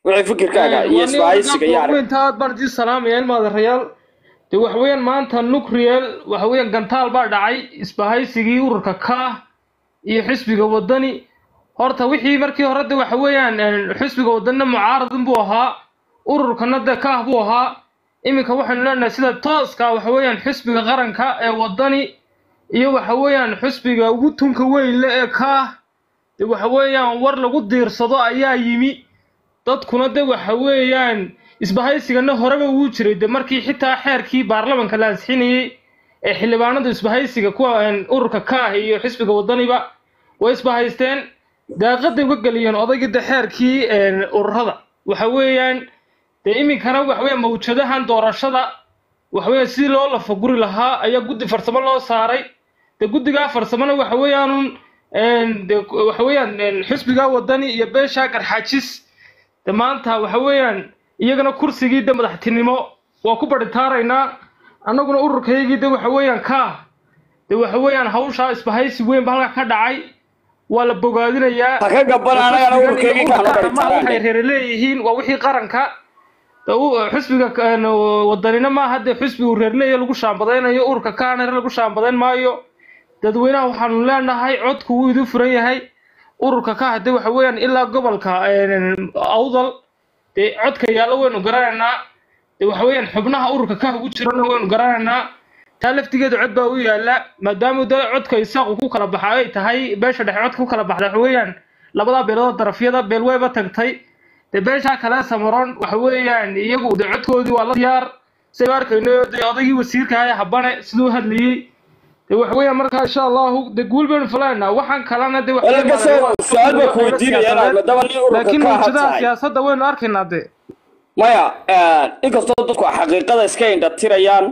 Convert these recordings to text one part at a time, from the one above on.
wixii fikirkaaga iyo isbahaysiga iyo arag weynta aad baan idin salaamaya ilmaadarayaal de waxa weeyaan maanta nucriel waxa weeyaan gantaal baa dhacay isbahaysigii ururka kaah iyo xisbiga wadani horta wixii markii hore de waxa weeyaan een, xisbiga wadanina mucaaradin buu ahaa ururkana de kaah buu ahaa iminka waxaynu leenahay sida tooska waxa weeyaan xisbiga qaranka ee wadani iyo waxa weeyaan xisbiga ugu tunka weyn le ee kaah de waxa weeyaan war lagu diirsado ayaa yimi dadkuna de waxa weeyaan isbahaysigana horeba wuu jiray de markii xitaa xeerkii baarlamanka la ansixinayey ee xildhibaanada isbahaysiga kuwa een, ururka kaah iyo xisbiga wadaniba way isbahaysteen daaqaday uga geliyeen odayga de xeerkii een, ururada waxa weeyaan dee iminkana waxa weeyaan mawjadahan doorashada waxa weeyaan sidii loo lafaguri lahaa ayaa guddi farsamo loo saaray de guddigaa farsamona waxa weeyaanun een, de waxa weeyaan een, xisbiga wadani iyo beesha garxaajis de maanta waxa weeyaan iyagana kursigii de madaxtinimo waa ku baritaaraynaa annaguna ururkaygii de waxa weeyaan kaah de waxa weeyaan hawshaa isbahaysi weyn ba halkaa ka dhacay waa la bogaadinayaa ha ka gaban anagana ururkeygii kaanu waxay baritaaraan reere leeyihiin waa wixii qaranka de u- xisbiga een, wadanina maaha dee xisbi uu reer leeyahay lagu shaambadaynayo ururka kaana lagu shaambadayn maayo dadweynaha waxaanu leenahay codku wuu idin furan yahay ururka ka hadde waxa weeyaan ilaa gobolka een, awdal dee codka yaallo waynu garanaynaa dee waxa weeyaan xubnaha ururka ka ugu jirana waynu garanaynaa taa laftigeedu cod baa u yaala maadaama de codka isaaqu ku kala baxa ay tahay beesha dhexe codka ku kala baxda waxa weeyaan labadaa beelood darafyada beel wayba tagtay dee beeshaa kale samaron waxa weeyaan iyagu de codkoodii waa la diyaar saynu arkayno dee odaygii wasiirka ahaa habane siduu u hadlayey dee waxa weeyaan markaa insha allahu de guul baynu fulaynaa waxaan kalena de waxa wala weeyaan kasoo su-aal baa ku weydiinaya maadaama nin ururka laakiin ka ahaa mawjadaha tahay siyaasadda waynu arkaynaa de maya inkastoo dadku xaqiiqada iska indhatirayaan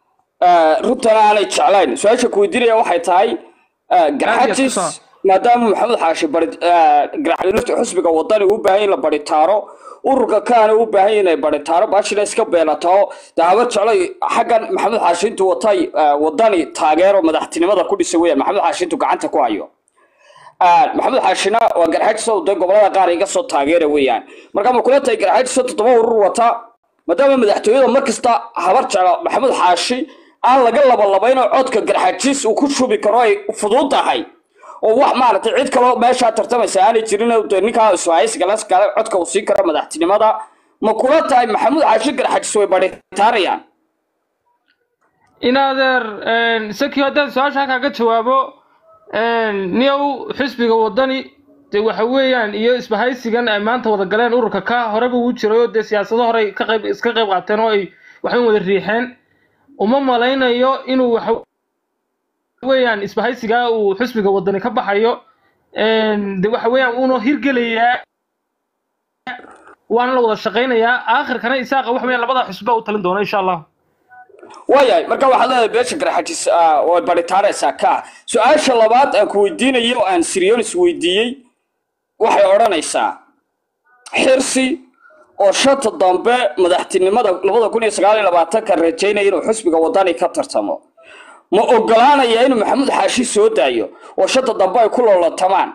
runtana aanay jeclayn su-aasha ku weydiinaya waxay tahay garxajis Aad maadaama maxamed xaashi bari garxajis xusbiga wadani u baahan in la baritaaro ururka kaana u baahan inay baritaaro baashina iska beelataho dee habar jeclay xaggan maxamed xaashi intuu watay wadani taageero madaxtinimada ku dhisay weyaan maxamed xaashi intuu gacanta ku hayo maxamed xaashina waa garxajis oo de gobolada qaar iga soo taageera weeyaan marka ma kula tahay garxajis oo toddoba urur wata maadaama madaxtooyada mar kasta habar jecla maxamed xaashi aan laga labalabaynoo codka garxajis uu ku shubi karo ay fudud tahay oo wax maaragtay cid kaloo meeshaa tartamaysa aanay jirin de ninkaa iswaayisgalas kale codka uu siin karo madaxtinimada ma kula tahay maxamuud xaashi garxajis way baritaarayaan in adeer isakii haddaan su-aasha halkaa ka jawaabo niyow xisbiga wadani de waxa weeyaan iyo isbahaysigan ay maanta wada galeen ururka ka horeba uu jiray oo dee siyaasado hore ka qayb iska qayb qaateen oo ay waxay wada riixeen uma malaynayo inuu waxa weeyaan isbahaysigaa uu xisbiga wadani ka baxayo de waxa weeyaan uuna hirgelayaa waana la wada shaqaynayaa aakhirkana isaaqa waxa weeyaan labada xisba u talin doona insha allah waayahay marka waxaad leedahay beesha garxajis way baritaaraysaa ka su-aasha labaad aan ku weydiinayo oo aan sirionis weydiiyey waxay odhanaysaa xirsi oo shanta dambe madaxtinimada labada kun iyo sagaal iyo labaatanka rajaynaya inuu xusbiga wadani ka tartamo ma ogolaanaya inuu maxamuud xaashi soo daayo oo shanta dambe ay ku loolatamaan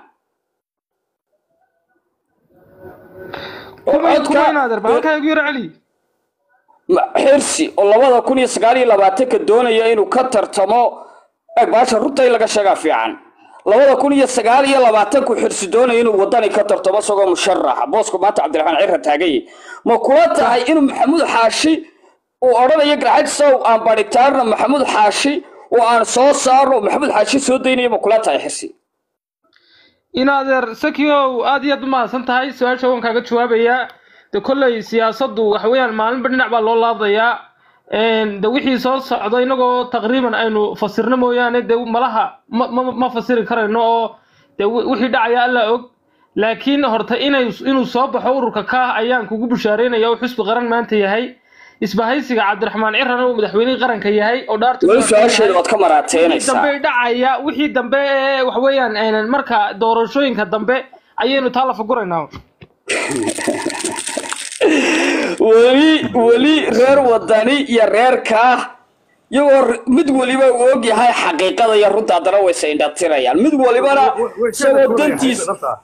kuma kuma in adeer bal halkaa igu yar celi Ma- xirsi oo labada kun iyo sagaal iyo labaatanka doonaya inuu ka tartamo eg baasha runta in laga sheegaa fiican labada kun iyo sagaal iyo labaatanku xirsi doonaya inuu wadani ka tartamo isagoo musharaxa boosku maanta cabdiraxmaan cirra taaganye ma kula tahay inuu maxamuud xaashi uu odhanayo garxajisow aan baritaarno maxamuud xaashi oo aan soo saarno maxamuud xaashi soo daynaya ma kula tahay xirsi in adeer sakiow aad iyo aad u mahadsan tahay su-aasha waan kaaga jawaabayaa de kolley siyaasaddu waxa weeyaan maalinba dhinac baa loo laadayaa de wixii soo socda inagoo taqriiban aynu fasirno mooyaane de malaha ma ma ma fasiri karayno oo de wi- wixii dhacaya alla og laakiin horta inay inuu soo baxo ururka kaah ayaan kugu bishaaraynaya oo xusbi qaran maanta yahay isbahaysiga cabdiraxmaan cirana uu madaxweynihii qaranka yahay oo dhaarta weli su-aasheeda waad ka wixii maraateynaysaa dambe dhacaya wixii dambe ee waxa weeyaan aynan marka doorashooyinka dambe ayaynu taa la faguraynaa weli weli reer wadani iyo reer kaah iyagoo r- mid waliba uu og yahay xaqiiqada iyo runta haddana wayse indhatirayaan mid walibana isagoo dantiis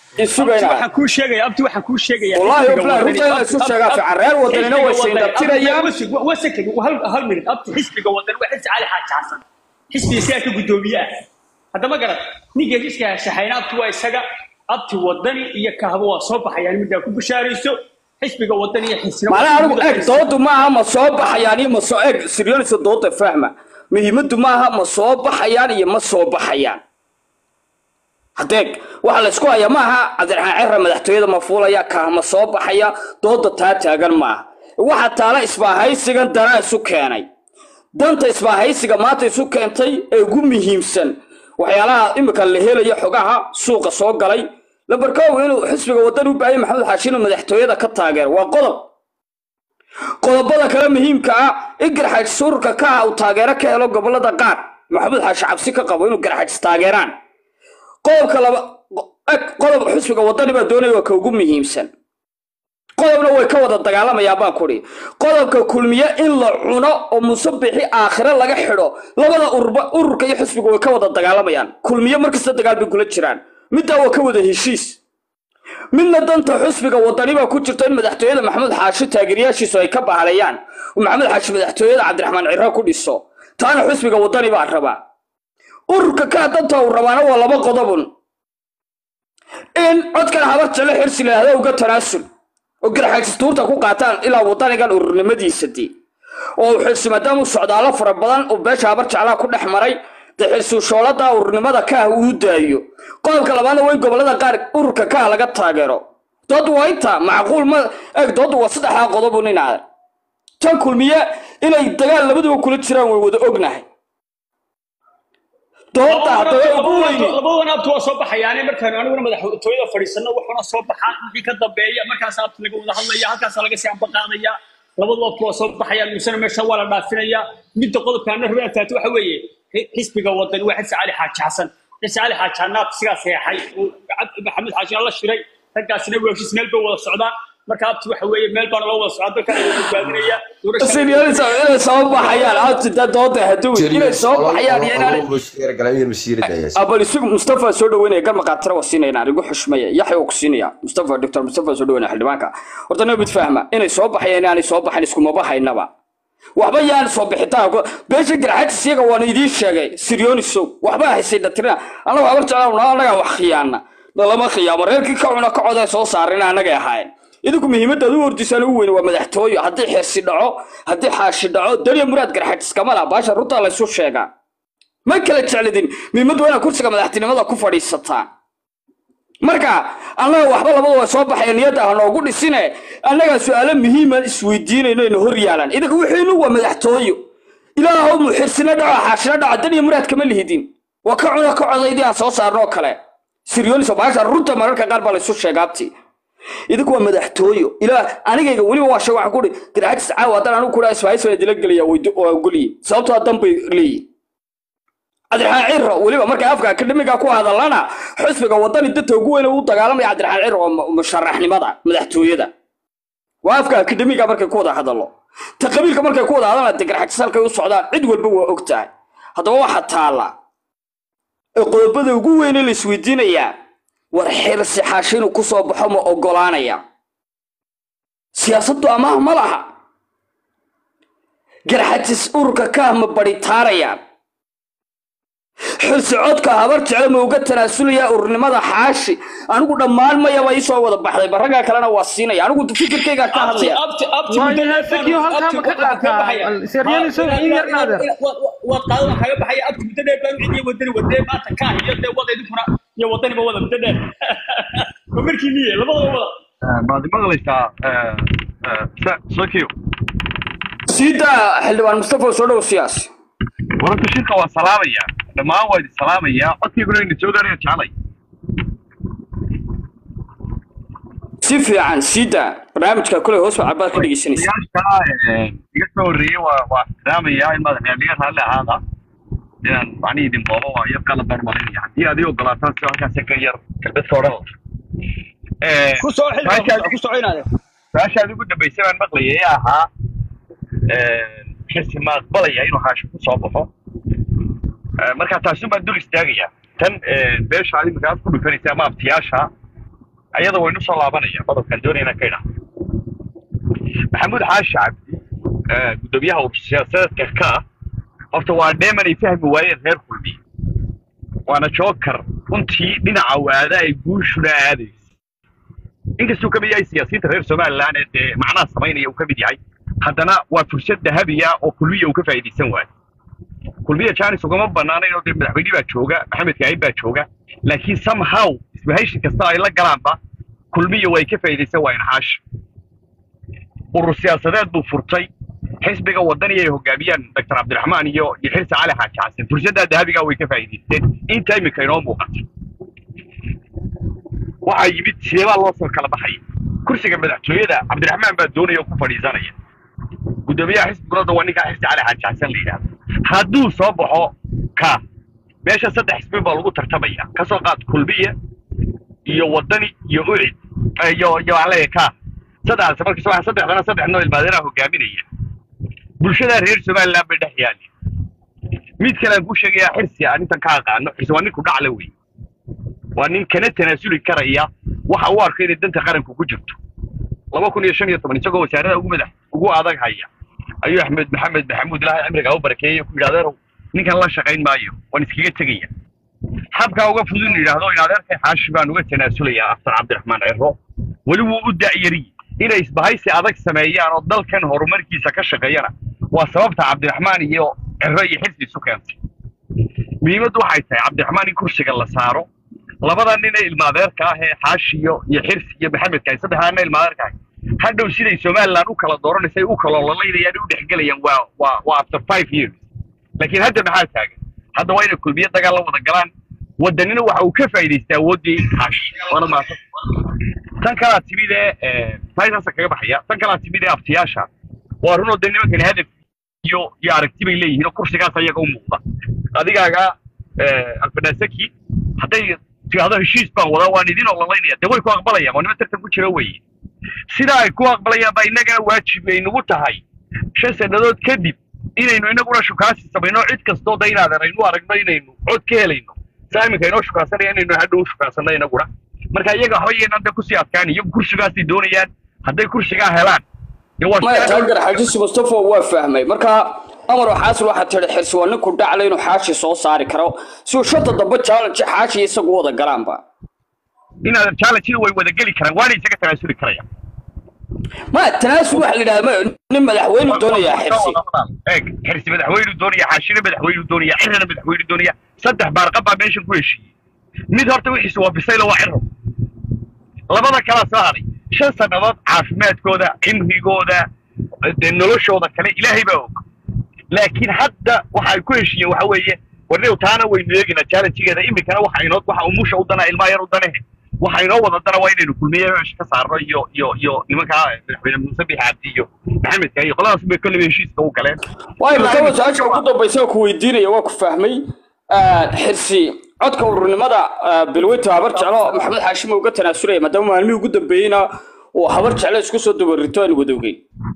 isugayna waxaan kuu sheegaya abti waxaan kuu sheegaya Wallahi, xisbiga Abdi, wadani- runta in la isu Abdi, sheegaa Abdi, fiican. Reer wadanina way xisbiga wadani- sayndabtirayaan. Abdi, wasig- wasig- hal hal minute abti xisbiga wadani waa xisbi cali xaaji xasan xisbiga isagaa ka guddoomiye ah haddama garan ninka heshiiska shaxayna abti waa isaga abti wadani iyo kahabo waa soo baxayaan middaa ku bishaarayso xisbiga wadani iyo xisbiga macnaha anigu eg doodu maaha ma soo baxayaan iyo ma soo eg siryoonisa dooda fahma muhiimaddu maaha ma soo baxayaan iyo ma soo baxayaan hadeeg waxa la isku haya maaha cabdiraxmaan cera madaxtooyada ma fuulaya kaah ma soo baxaya dooda taa taagan maaha waxa taala isbaahaysigan danaa isu keenay danta isbaahaysiga maanta isu keentay ee ugu muhiimsan waxyaalaha imika la helayo xogaha suuqa soo galay lambarkoow inuu xisbiga wadan u baahaya maxamed xaashi inuu madaxtooyada ka taageero waa qodob qodobada kale muhiimka ah in garxaajis ururka ka ah uu taageero ka helo gobolada qaar maxamed xaashi cabsi ka qabo inuu garxaajis taageeraan qodobka laba eg qodob xisbiga wadani baa doonaya waa ka ugu muhiimsan qodobna way ka wada dagaalamayaan baan kudhi qodobka kulmiye in la cuno oo musabixi aakhire laga xidho labada ururba ururka iyo xisbiga way ka wada dagaalamayaan kulmiye markasta dagaal bay kula jiraan middaa waa ka wada heshiis midna danta xusbiga wadani baa ku jirta in madaxtooyada maxamed xaashi taageerayaashiisu ay ka bahaleeyaan oo maxamed xaashi madaxtooyada cabdiraxmaan ciro ku dhiso taana xusbiga wadani baa rabaa ururka kaa danta uu rabaana waa laba qodobun in codkan habar jale xirsi laahda uga tanaasul oo garxaajistuurta ku qaataan ilaa wadanigan ururnimadiisa dii oo uu xirsi maadaama uu socdaalo fara badan oo beesha habar jeclaha ku dhex maray dee xirsuushoolada ururnimada kaah uu daayo qodobka labaadna waa in gobolada qaar ururka kaah laga taageero dood waa intaa macquul ma eg doodu waa saddexdaa qodobu ninaada tan kulmiye inay dagaal labaduba kula jiraan way wada ognahay dooda haddaba ugu weyni labadan abti waa soo baxayaane markaanu aniguna madaxtooyada fadhiisano waxuna soo baxaan wixii ka dambeeya markaas abti laga wada hadlaya halkaasa laga sii ambaqaadaya labadu abti waa soo baxayaan misena meesha waa la dhaafinaya midda qodobkaana rabaan taati waxa weeye xisbiga wadani waa xisi cali xaaji xasan xisi cali xaaji xanaab sigaa seexay maxamed xaajina la shiray raggaasina weeshis meel bay wada socdaan marka abti waxa weeye meel baana loo wada socdaa dalkana la badbaadinaya siniyalisa inay soo baxayaan abtida dooda haduwi inay soo baxayaan iyo inaanay abal isugu mustafa soo dhaweynaya garma qaatira waa siinayna anigu xushmaya yaxya ku siinaya mustafa doctor mustafa soo dhaweynaya xildhibaanka horta nabad fahma inay soo baxayaan inaanay soo baxayn iskuma bahaynaba waxba yaan soo bixitaan beesha garxajis iyaga waan idiin sheegay siryoonisow waxba haysay dhatirina annagu habar jeclaan annagaa wax khiyaana lama khiyaamo reerkii ka cuna ka coday soo saarina annagay ahaayeen idinku muhiimadaad u ordisaan ugu weyn waa madaxtooyo haddii xirsi dhaco haddii xaashi dhaco daniya muraad garxajis kama laha baasha runtaa laysu sheegaa ma kala jeclidin muhiimaddu waa inaad kursiga madaxtinimada ku fadhiisataan marka annaga waxba labada waa soo baxaya niyadda ha noogu dhisine annagaa su-aalo muhiiman isweydiinayno ina hor yaalaan idinka wixiinu waa madaxtooyo ilaahow mu xirsina dhaco xaashina dhaco daniya muraad kama lihidin waa ka cuna ka codaydii aan soo saarnoo kale siryooniso baasha runta mararka qaar baa laysu sheegaabti idinku waa madaxtooyo ilaa anigayga weliba waa sheeg waxaan kuhi garxajis caawa haddaan anigu kuhaa isfahaysana dila gelaya waa ogolyihin sababtoo dan bay leeyihin cabdiraxmaan ciro weliba markay afka akademiga ku hadalana xusbiga wadani danta ugu weyn u dagaalamaya cabdiraxmaan ciro oo musharaxnimada madaxtooyada waa afka akademiga markay ku wada hadalo ta qabiilka markay ku wada hadalana de garxajis halkay u socdaan cid walba waa og tahay haddaba waxa taala ee qodobada ugu weyne la isweydiinayaa war xirsi xaashi inuu ku soo baxo ma oggolaanaya siyaasaddu amaah ma laha garxajis ururka kaah ma badhitaarayaan xirsi codka habar jeclo ma uga tanaasulayaa ururnimada xaashi anigu dhammaan mayaba ii soo wada baxday barragaa kalena waa siinaya anigu fikirkaygaa ka hadlaya waad qaadan kaga baxaya abti muddo dheer baan cidiyo wadani wadee maanta kaa iyo dee wada idinkuna iyo wadaniba wada muddo dheer ma markii miye labadaba wada maad maqlaysaa sokiyo siida xildhibaan mustafa soo dhow siyaasi wararta shirka waa salaamaya dhammaan waa idin salaamayaa codkayguna ina soo gaaraya jeclay si fiican siida barnaamijka kule hoos baa cabaad ka dhegeysanaysa yaasha iga soo horreeyey waa waa ixtiraamayaa in madaxyaaliga raalli ahaada inaan macnihi idin boobo waa yar qalab baan malinaya haddii adig ogolaataan si halkaas ka yar kalbadka odhan ku soo xilka ku soconaade su-aashaad ugu dambaysay baan maqlayay ee ahaa xirsi ma aqbalaya inuu haasho ku soo baxo marka taasun baan dul istaagayaa tan beesha imika aad ku dhufanaysa ama abtiyaasha ayada waynu soo laabanaya qodobkaan doonayna ka idhaa maxamuud xaashi cabdi eh, guddoomiyaha urur siyaasadeedka ka ah horta waa dheeman ay fahmi waayeen reer kulmiye waana jookar runtii dhinaca waada ay guushuna aadaysa inkastuu ka mid yahay siyaasiyiinta reer somaliland ee dee macnaha samaynaya uu ka mid yahay haddana waa fursad dahabiya oo kulmiya uu ka faa'iidaysan waayo kulmiya janis ugama banaanayn oo dee madaxweyne baa jooga maxamed kaahin baa jooga laakiin somehow isbahayshi kasta ay la galaanba kulmiya way ka faa'iidaysan waayeen xaashi urur siyaasadeed buu furtay xisbiga wadani ay hogaamiyaan dr cabdiraxmaan iyo iyo xirsi cali xaaji xasan fursaddaa dahabigaa way ka faa'iidaysteen inta iminka inoo muuqata waxaa yimid sideebaa loo soo kala baxaya kursiga madaxtooyada cabdiraxmaan baa doonaya oo ku fadhiisanaya guddoomiyaha xisbigooda waa ninkaa xirsi cali xaaji xasan la yidhahdo hadduu soo baxo ka meesha saddex xisbi baa lagu tartamaya kasoo qaad kulmiya iyo wadani iyo ucid eh, iyo iyo waxaan leeyahay ka saddexdaas marka waxa saddexdana saddex noo ilmaadeeraha hogaaminaya bulshada reer somaliland bay dhex yaali mid kale aan kuu sheegayaa xirsi aan intan ka aqaano xirsi waa ninku dhacla wey waa nin kana tanaasuli karaya waxa uu arko inay danta qaranku ku jirto laba kun iyo shan iyo toban isagoo wasaarada ugu madax ugu adag haya ayuu axmed maxamed maxamuud ilaahay cimriga u barakeeyey ku yidhi adeerow ninkan la shaqayn maayo waan iskaga tegaya habkaa uga fudud inu yidhaahdo in adeerkay xaashi baan uga tanaasulayaa aftar cabdiraxmaan cero weli wuu u da'yari inay isbahaysi adag sameeyaan oo dalkan horumarkiisa ka shaqeeyana waa sababta cabdiraxmaan iyo cero iyo xirsi isu keentay muhiimaddu waxay tahay cabdiraxmaan in kursiga la saaro labada nin ee ilmaadeerka ah ee xaashi iyo iyo xirsi iyo maxamedka ay saddexdaa nin ee ilmaadeerka ah hadhow siday somaliland u kala dooranaysa ay u kala ololaynayaan u dhexgelayaan waa waa waa after five years laakiin hadda maxaa taagan hadda waa inay kulmiye dagaal la wada galaan wadanina waxa uu ka faa'iidaystay awooddii xaashi waana mahadsan tan kalaa timid ee maaytaasa kaga baxaya tan kalaa timid ee abtiyaasha waa runoo de nimankani hadaf iyo iyo aragti bay leeyihiin oo kursigaas ayaga u muuqda adigaaga albanasaki hadday tidhahdo heshiis baan wadaa waan idin ololaynaya dee way ku aqbalayaan waa nima tartan ku jira weeye sidaa ay ku aqbalayaan baa innagana waajib ay nagu tahay shan sannadood kadib inaynu inaguna shukaasi samayno cid kastoo da inaadan aynu aragno inaynu cod ka helayno saa iminka inoo shukaasanaya inaynu hadhow shukaasanno inaguna marka iyaga waxba yeenan de kusii adkaan iyagu kursigaasay doonayaan hadday kursigaa helaan dee waa maya shaqo- taageer xaajisi mustafa waa fahmay marka amar xaasil waxaa tihi xirsi waa ninku dhacla inuu xaashi soo saari karo si uu shanta dambe challenge xaashi isagu wada galaanba inaadan challenge way wada geli karaan waana isaga tanaasuli karayaan maya tanaasul waxa la yidhahda ma nin madaxweynu doonayaa xirsi eeg xirsi madaxweynu doonaya xaashina madaxweynu doonaya cirana madaxweynu doonaya saddex baarqab baa meeshan ku heshiiyey mid horta wixiisu waa bisaylo waa ciro labada kala soo haray shan sannadood caafimaadkooda cimrigooda dee noloshooda kale ilaahay baa og laakiin hadda waxa ay ku heshiiyeen waxa weeye warniw taana waynu eegaynaa challengegeeda iminkana waxa inoo waxa umusha u dana ilmaha yar u danehe waxa inoo wada dana waa inaynu kulmiye meesha ka saarno iyo iyo iyo nimankaa madaxweyne muuse bixi cabdi iyo maxamedka iyo qoladaas bay kolleyba heshiiska u galeen waayo markaba su-aasha ugu dambaysa oo ku weydiinaya waa ku fahmay xirsi codka ururnimada bilweyta habar jeclo maxamed xaashim uga tanaasulaya maadaama maalmihii ugu dambeeyeyna uu habar jeclo isku soo dabarito aan wadowgey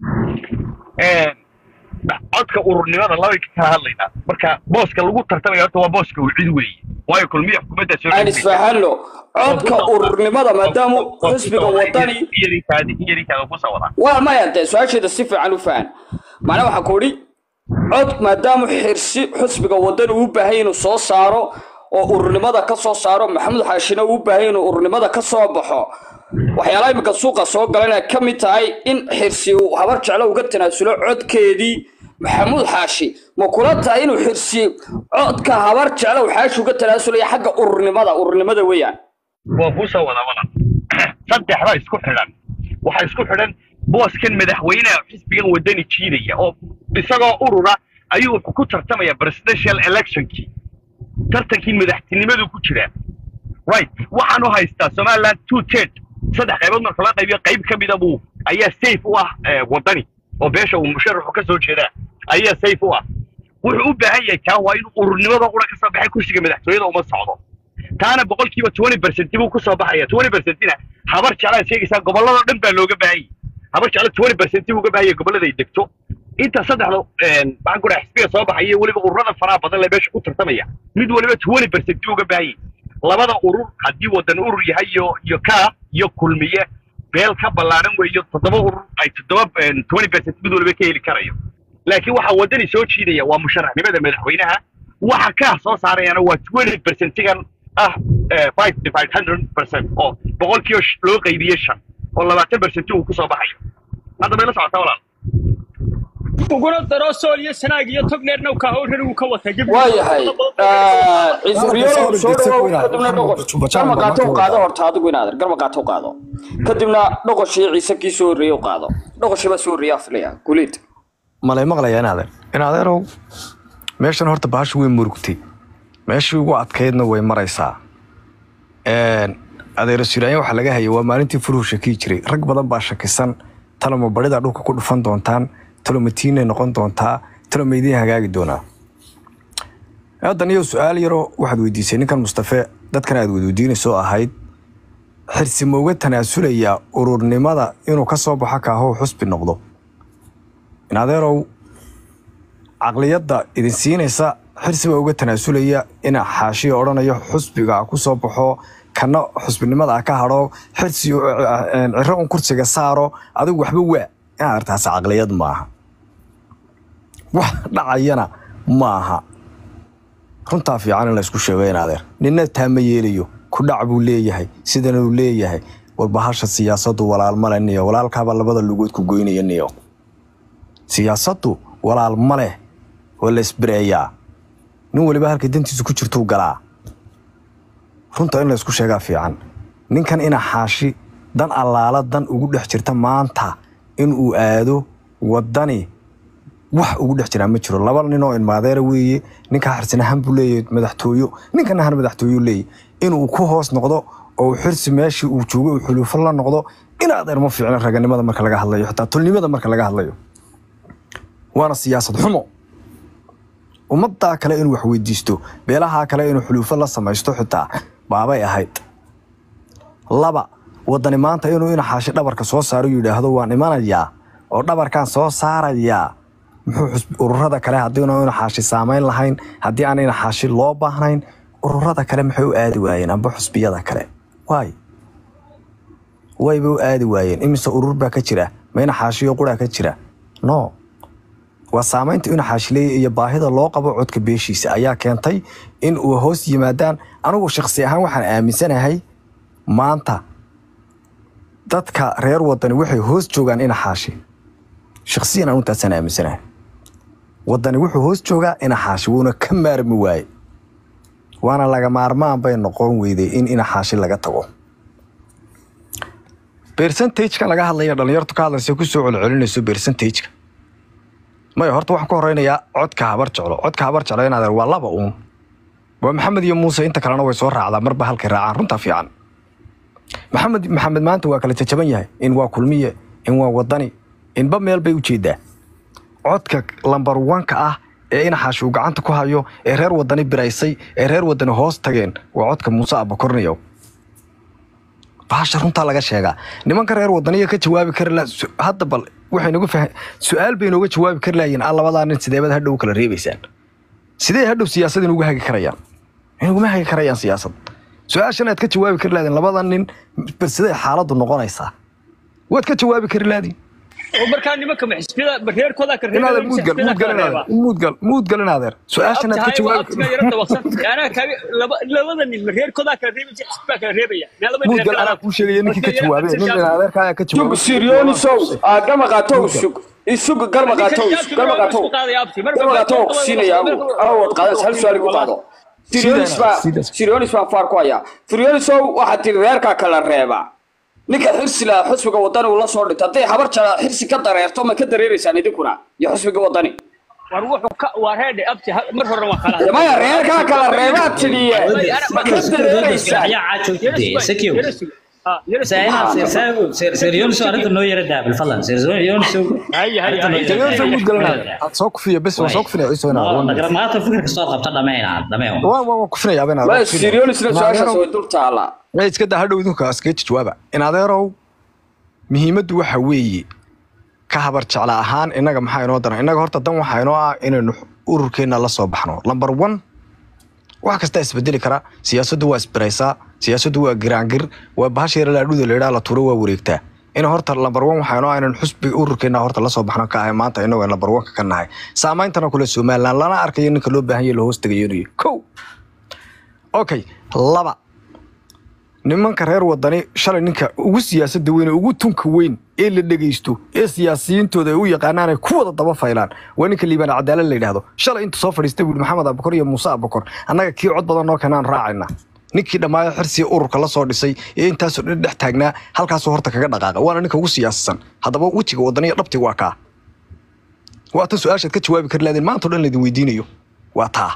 codka ururnimada labay ka kala hadlaynaa marka booska lagu tartamaya horta waa booska uu cid weeye waayo kulmiye xukuumadda soo aan isfahanno codka ururnimada maadaama xisbiga wadani iyadinkaadi iyadinkaada ku soo wadaa waa maya dee su-aasheeda si fiican u fahan macnaa waxaa ku idhi cod maadaama xirsi xisbiga wadani uu u baahan yahay inuu soo saaro oo ururnimada ka soo saaro maxamed xaashina uu u baahan yahay inuu ururnimada ka soo baxo waxyaalaha iminka suuqa soo galan ay ka mid tahay in xirsi uu habar jeclo uga tanaasulo codkeedii maxamuud xaashi ma kula tahay inuu xirsi codka habar jeclo uu xaashi uga tanaasulaya xagga ururnimada ururnimada weeyaan waa kuu soo wadaa wadan saddexda isku xidhan waxaa isku xidhan booskan madaxweynaha xisbigan wadani jiidaya oo isagoo urura ayuu wuxuu ku tartamaya presidential electionkii tartankii madaxtinimadu ku jiraa right waxaan u haystaa somaliland two third saddex qaybood marka la qaybiyo qayb ka mida buu ayaa safe u ah eh, wadani oo beesha uu musharaxu ka soo jeedaa ayaa safe u ah wuxuu u baahan yahay taa waa inuu ururnimada qura ka soo baxay kursiga madaxtooyada uma socdo taana boqolkiiba twenty percent buu kusoo baxaya twenty percentina habar jeclaad sheegaysaa gobolladoo dhan baa looga baahanyay habar jeclo twenty percent buu uga baahanya gobollada ay degto inta saddexda maxaan ku dhaha xisbiga soo baxaya weliba ururada faraha badan le meesha ku tartamaya mid waliba twenty percent buu uga baahanyay labada urur haddii wadan urur yahay iyo iyo kaa iyo kulmiye beel ka ballaaran weeyo toddoba urur ay toddoba twenty percent mid walba ka heli karayo laakiin waxa waddani soo jiidaya waa musharaxnimada madaxweynaha waxa ka soo saarayana waa twenty percentigan ah five divided hundred percent oo boqolkiiba loo qaybiyey shan oo labaatan percent uu kusoo baxayo hadda bay la socotaa walaal uguna daro sool iyo sanaag iyo togneerna ka howran uu ka watay waayahay ciisriyolo soo dhawow kadibna dhoqosh garma qaato u qaado horta adigu inaader garma qaato u qaado kadibna dhoqoshii ciise kii soo horreeyey u qaado dhoqoshii baa soo horreeyaa filaya guliid malay maqlaya inaadeer inaadeerow meeshan horta bahashu way murugtay meeshii ugu adkaydna way maraysaa adeero siraayan waxaa laga hayay waa maalintii furuhu shakii jiray rag badan baa shakisan taloma barida dhulka ku dhufan doontaan talomatiinay noqon doontaa taloma idiin hagaagi doonaa haddan iyo su-aal yaroo waxaad weydiisay ninkan mustafe dadkan aad wadweydiinaysoo ahayd xirsi ma uga tanaasulayaa ururnimada inuu ka soo baxo kaahow xusbi noqdo inadeerow caqliyadda idin siinaysa xirsi baa uga tanaasulaya ina xaashiya odhanayo xusbiga ku soo baxo kana xusbinimada ka hadho xirsi ciro un kursiga saaro adigu waxba waa inaad artaas caqliyad maaha wax dhacayana maaha runtaa fiican in laysku sheego inaadeer nina taa ma yeelayo ku dhac buu leeyahay sidanuu leeyahay warbahasha siyaasaddu walaal male niyo walaalkaabaa labada lugood ku goynaya niyo siyaasaddu walaal ma leh waa la isbereeyaa nin waliba halkay dantiisu ku jirtuu galaa runta in laysku sheegaa fiican ninkan ina xaashi dan allaala dan ugu dhex jirta maanta inuu aado waddani wax ugu dhex jiraa ma jiro laba nin oo ilmaadeera weeye ninkaa xarsinahan buu leeyahy madaxtooyo ninkana han madaxtooyo leeyahy inuu ku hoos noqdo oo xirsi meeshii uu joogay uu xuluufo la noqdo in adeer ma fiicno raganimada marka laga hadlayo xitaa tulnimada marka laga hadlayo waana siyaasad xumo ummaddaa kale inuu wax weydiisto beelahaa kale inuu xuluufo la samaysto xitaa baabay ahayd laba waddani maanta inuu inaxaashi dhabarka soo saaro yidhaahdo waan imanayaa oo dhabarkaan soo saarayaa muxuu ururada kale haddiinu inaxaashi saamayn lahayn haddii aan inaxaashi loo baahnayn ururada kale maxay u aadi waayeen amba xusbiyada kale waay wayba u aadi waayeen imise urur baa ka jira ma inaxaashiyo quraa ka jira no waa saamaynta inaxaashileeya iyo baahida loo qabo codka beeshiisa ayaa keentay in uu hoos yimaadaan anigu shakhsi ahaan waxaan aaminsanahay maanta dadka reer wadani waxay hoos joogaan inaxaashi shakhsiyan anu taasaan aaminsanahay wadani wuxuu hoos joogaa inaxaashi wuuna ka maarmi waaye waana laga maarmaan bay noqon weyday in inaxaashi laga tago bercentageka laga hadlaya dhallinyartu ka hadlaysa kusoo celcelinayso bercentageka maya horta waxaan ku horeynayaa codka habar jeclo codka habar jeclo inaad waa laba uun waa maxamed iyo muuse inta kalena way soo raacdaa marba halkay raacaan runtaa fiican maxamed maxamed maanta waa kala jajaban yahay in waa kulmiye in waa wadani inba meel bay u jeedaa codka lambar wanka ah ee inaxaashi uu gacanta ku hayo ee reer wadani biraysay ee reer wadani hoos tageen waa codka muuse abakorniyow bahasha runtaa laga sheegaa nimanka reer wadaniya ka jawaabi kari la hadda bal waxay nagu fahan su-aal bay nooga jawaabi kari lahayiin a labadaa nin sideebad hadhow kala reebaysaan sidee hadhow siyaasad inugu hagi karayaan inaguma hagi karayaan siyaasad su-aashan aad ka jawaabi kari lahdin labada nin bal sidee xaaladdu noqonaysaa waad ka jawaabi kari lahdin oo markaa nimanka maxisbiyada reerkooda ka inaadeer muudgal muudgal inaadeer muudgal muudgal inaadeer su-aashan aad ka jawaabi labada nin reerkooda kala reebaya xisbaa kala reebaya muudgal anaa kuu sheegaya ninkii ka jawaabay nin inaadeerka ayaa ka sug jawaabay siriyonisow garma qaatow sug isug garma qaatow garma qaatow garma qaatow ku siinaya awad qaadas hal su'aal igu qaado sirionis baa sirionis baa faar ku haya siriyonisow waxaad tiri reerkaa kala reeba ninka xirsi lahaa xusbiga wadani uu la soo dhintay hadday habar jara xirsi ka dareerto ma ka dareereysaan idinkuna iyo xusbiga wadani war wuxuu ka waa reedhe abti mar hore waa kala maya reerkaa kala reebaad tidhiye ma ka dareereysaan يا عاجو سكيو سيريونسو أنت نو يرد دابل فضلا سيريونسو هيا هيا هيا Siriyonisow muudgal inaadeer aad soo kufiya bes waan soo kufinaya ciiso inaadeer ما تفكر كسر قبطة دمين دمين waan waan kufinaya maya inaadeer sirionisna su-aashaas way dul taallaa ma iska daa hadhow idinku askeeji jawaaba in adeerow muhiimaddu waxa weeye ka habar jecla ahaan innaga maxaa inoo daran innaga horta dan waxaa inoo ah inaynu ururkeenna la soo baxno lamber one wax kastaa isbedeli kara siyaasaddu waa isbiraysaa siyaasaddu waa giraangir waa bahasheera laadhuda laydhaa la tuuro waa wareegtaa in horta lambar one waxaanu aynan xusbiga ururkeena horta lasoo baxno ka ahay maanta inagoo lambar one ka nahay saameyntana kule somaliland lana arkayo ninka loo baahan yahay la hoos tagayoonayo kow okay laba nimanka reer wadani shalay ninka ugu siyaasada weyn ee ugu tunka weyn ee la dhegeysto ee siyaasiyiintooda ay u yaqaanaan ay ku wada daba faylaan waa ninka liibaan cadaalad la yidhaahdo shalay inta soo fadhiista buuri maxamed abukor iyo muuse abukor annaga kii cod badan noo keenaan raacayna ninkii dhammaayo xirsiga ururka la soo dhisay ee intaasoo dhan dhex taagnaa halkaasuu horta kaga dhaqaaqa waana ninka ugu siyaasisan haddaba wejiga wadaniya dhabti waa kaa waa tan su-aashaad ka jawaabi kari lahdeen maanta o dhan laydin weydiinayo waa taa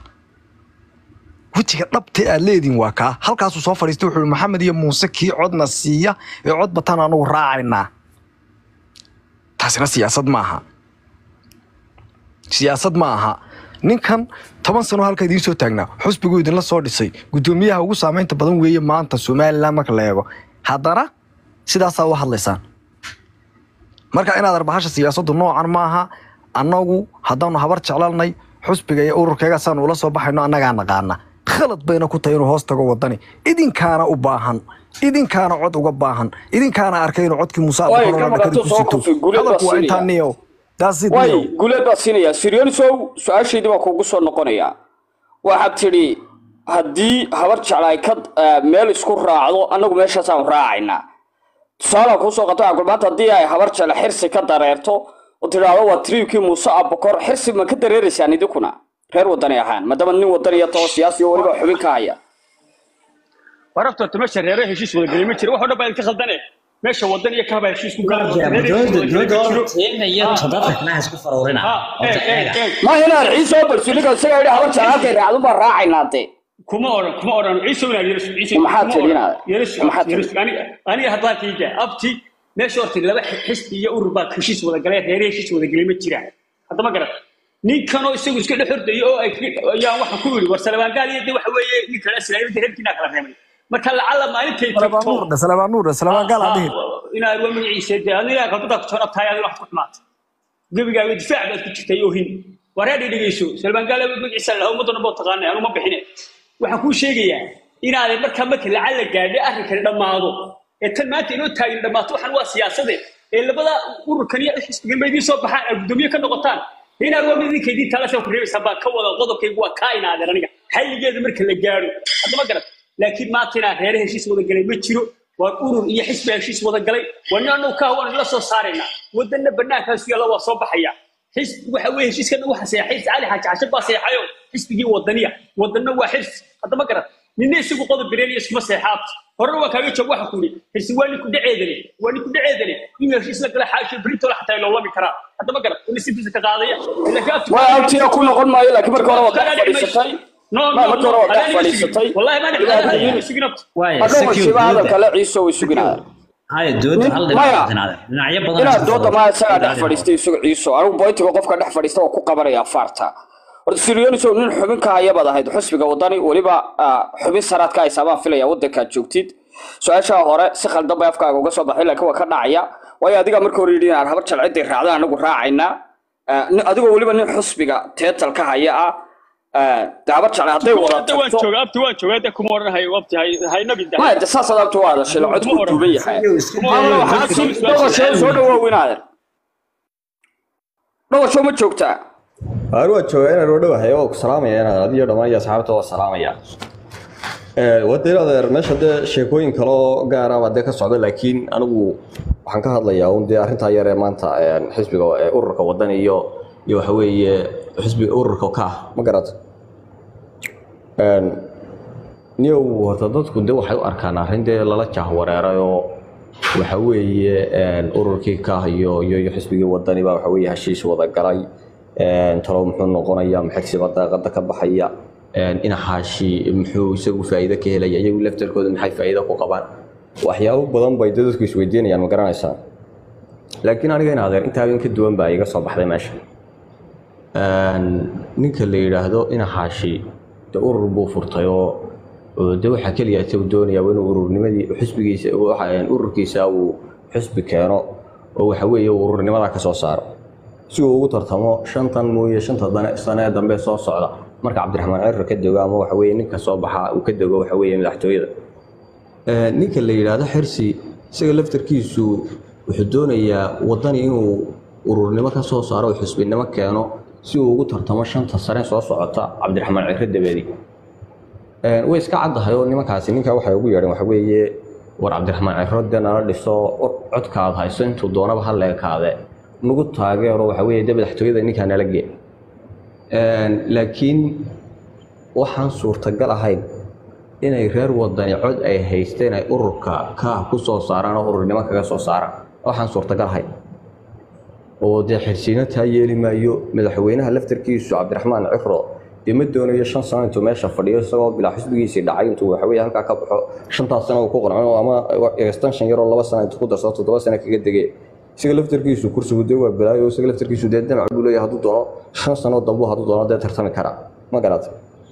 wejiga dhabta aad leediin waa kaa halkaasuu soo fadhiistay wuxuu maxamed iyo muuse kii codna siiya ee cod bataan anugu raacaynaa taasina siyaasad ma aha siyaasad ma aha ninkan toban sano halka idiin soo taagnaa xusbiguu idinla soo dhisay guddoomiyaha ugu saameynta badan weeye maanta somalilan marka la eego haddana sidaasaa u hadlaysaan marka inaad arbahasha siyaasaddu noocan maaha annagu haddaanu habar jeclalnay xusbiga iyo ururkeega saanu ula soo baxayno annagaa naqaana khalad bayna ku tahay inuu hoos tago wadani idinkaana u baahan idinkaana cod uga baahan idinkaana arkay inuu codkii muuse Way, abukar gabadha dhakada tu ku soo sito kufay, guleed baa hadalku waa siinaya. intaa niyow That's it, way niyow. guleed baa siinaya siryoonisow su-aashaydii baa kugu soo noqonaya waxaad tidhi haddii habar jecla ay ka eh, meel isku raacdo annagu meeshaasaan raacaynaa tusaalaan kuu soo qato waxaa maanta haddii ay habar jecla xirsi ka dareerto oo tidhaahdo waa triibkii muuse abukor xirsi ma ka dareeraysaan idinkuna reer wadani ahaan maadaama nin wadaniya taho siyaasi oo weliba xubin ka haya warabta horta meesha reere heshiis wada gelay ma jiro wax oo dhan baa idinka khaldane meesha wadan iyo kahaba heshiis ku gala dowladda dowladda horta teena iyo toddoba xubnaha isku faruurina horta eega ma inaan ciise oo balsuliga isaga yidhi habar jecla halkay raacdo baa raacaynaa dee kuma oran kuma oran ciise wanaag yeelis ciise Maxaad kuma oran. tidhi? yeelis Maxaad yeelis aniga aniga hadaan kiiga abti meesha horta laba xisbi iyo urur baa heshiis wada galay reere heshiis wada gelay ma jiraan hadda ma garan ninkanoo isagu iska dhex ordayo oo ay ayaan waxaan ku yidhi war salabaangaal iyo de waxa weeye ninka la islaamida reerkiina kala reebay marka lacala maalintay Salabaan tagto nuur dhe, salabaan nuur dhe, salabaan gaal aan dhihin. inaad waa magaciisa dee adiga kalbada ku toona tahay adiga wax ku xumaata gebigaaga difaac baad ku jirtay oo hin wareedhi dhegeyso salmaan gaale magaciisa lahaa ummadana boo taqaanay anu ma bixine waxaan kuu sheegayaa inaaday markaa marka lacala gaadhay arrinkani dhammaado ee tan maanta inoo taagin dhammaato waxaan waa siyaasade ee labada ururkan iyo xisbigan ba idiin soo baxaan aad guddoomiye ka noqotaan inaad waa mid idinka idiin talasoo ku reebaysaa baan ka wada qodobkaygu waa kaa inaadeer aniga xalligeeda marka la gaadho hadda ma garat laakiin maanta inaan reere heshiis wada galay ma jiro waa urur iyo xisbi heshiis wada galay waa nin annagu ka hawaan la soo saaraynaa wadanna bannaankaasu yaalla waa soo baxaya xisbi waxa weeye heshiiskan waxa seexay cali xaaji cashe baa seexayo xisbigii wadaniya wadanna waa xirsi hadda ma garat ninna isagu qodob bireeniya iskuma seexaabto horena waa kaaga joog waxa ku yidhi xirsi waa ninku dhaceedale waa ninku dhaceedale in heshiis la gala xaasho britoola xataa loolami karaa hadda ma garat in sintiisa ka qaadaya laakiin abti way abtiga ku noqon maayo laakiin marka hore waa dhex fadhiisatay no Ma, no marka no hore waa dhex anaa fadhiisatay. wallahi ma Ilaahay dhaxay yiri. sigina waaya hadhow secure masiiba hadal dowladda kale ciise way suginaya haya dowladda hal Maya. dhinac dhinaca dhinacyo badan inaad isku dooda faruur- maa isagaa dhex dhinaca fadhiistay isagu ciiso anigu boyntiga qofka dhex fadhiista waa ku qabanaya afaarta horta siriyonisow nin xubin ka haya baad ahayd xusbiga wadani weliba ah, xubin saraad ka haysaa baan filaya waddankaad joogtid su-aashaa hore si khaldan bay afkaaga uga soo baxay laakiin waa ka dhacaya waayo adiga marka hore yidhi inaan habar jalciday raacdaan anagu raacaynaa Ah, nin- adigoo weliba nin xusbiga teetal ka haya ah ah, dee habar jeclay hadday wada abti waan tagto joogaa abti waan joogaa de kuma odhanahay abti hay hay nabi dahay maya de saas adaabta waa hadashay la codku duuban yahay iska Maamula, dayo, waxaad dadka- soo dhawasho soo dhawoowinaadan dhawasho ma joogtaa Aar waa joogaa inaan u dhawahay oo ku salaamaya inaad adiyo dhammaan iyo asxaabta waa salaamaya wadda adeer meesha dee sheekooyin kale oo gaara baa dee ka socda laakiin anigu waxaan ka hadlayaa un dee arrintaa yar ee maanta een, xisbiga ee ururka wadan iyo iyo waxa weeye xisbiga ururka ka ah ma garata niyow horta dadku de waxay u arkaan arrin dee lala jahwareeray oo waxa weeye een, ururkii ka ah iyo iyo iyo xisbigii wadani baa waxa weeye heshiis wada galay een, talow muxuu noqonaya maxagsiba daaqada ka baxaya een, inaxaashi muxuu isagu faa'iido ka helaya iyagu laftarkooda maxay faa'iido ku qabaan waxyaabo badan bay dee dadku isweydiinayaan ma garanaysaa laakiin aniga in adeer intaaba in ka duwan baa iga soo baxday meesha Een, ninka la yidhaahdo inaxaashi de urur buu furtay oo oo de waxaa keliya isagu doonaya waa inuu ururnimadii xisbigiisa waxa een, ururkiisa uu xisbi keeno oo waxa weeye uu ururnimada ka soo saaro si uu ugu tartamo shantan mooye shanta dane sane ee dambe soo socda marka cabdiraxmaan cirra ka dego ama waxa weeye ninka soo baxa uu ka dego waxa weeye madaxtooyada Ee, ninka la yidhaahdo xirsi isaga laftarkiisu wuxuu doonayaa waddani inuu ururnimo ka soo saaro oo xisbinimo keeno si uu ugu tartamo shanta sane soo socota cabdiraxmaan cire dabeedi Ee, way iska caddahay oo nimankaasi ninkaa waxay ugu yeedheen waxa weeye war cabdiraxmaan ciro dee nala dhiso or- codkaad hayso intuu doonaba ha leekaade nagu taageero waxa weeye dee madaxtooyada ninkaa nala gee Een, laakiin waxaan suurtagal ahayn inay reer wadani cod ay haysteen ay ururka ka ku soo saaraan oo ururnimo kaga soo saaraan waxaan suurtagal ahayn oo dee xirsiino taa yeeli maayo madaxweynaha laftarkiisu cabdiraxmaan ciro dee ma doonayo shan sano intuu meesha fadhiyo isagoo bilaa xisbigiisii dhacay intuu waxaweye halkaa ka baxo shantaas sano uu ku qanco ama extension yaroo laba sano intuu ku darsado toddoba sano kaga degay isaga laftarkiisu kursigu dee waa balaayo isaga laftarkiisu dee damac buu leeyahay hadduu doono shan sano dambu hadduu doono dee tartami karaa ma garata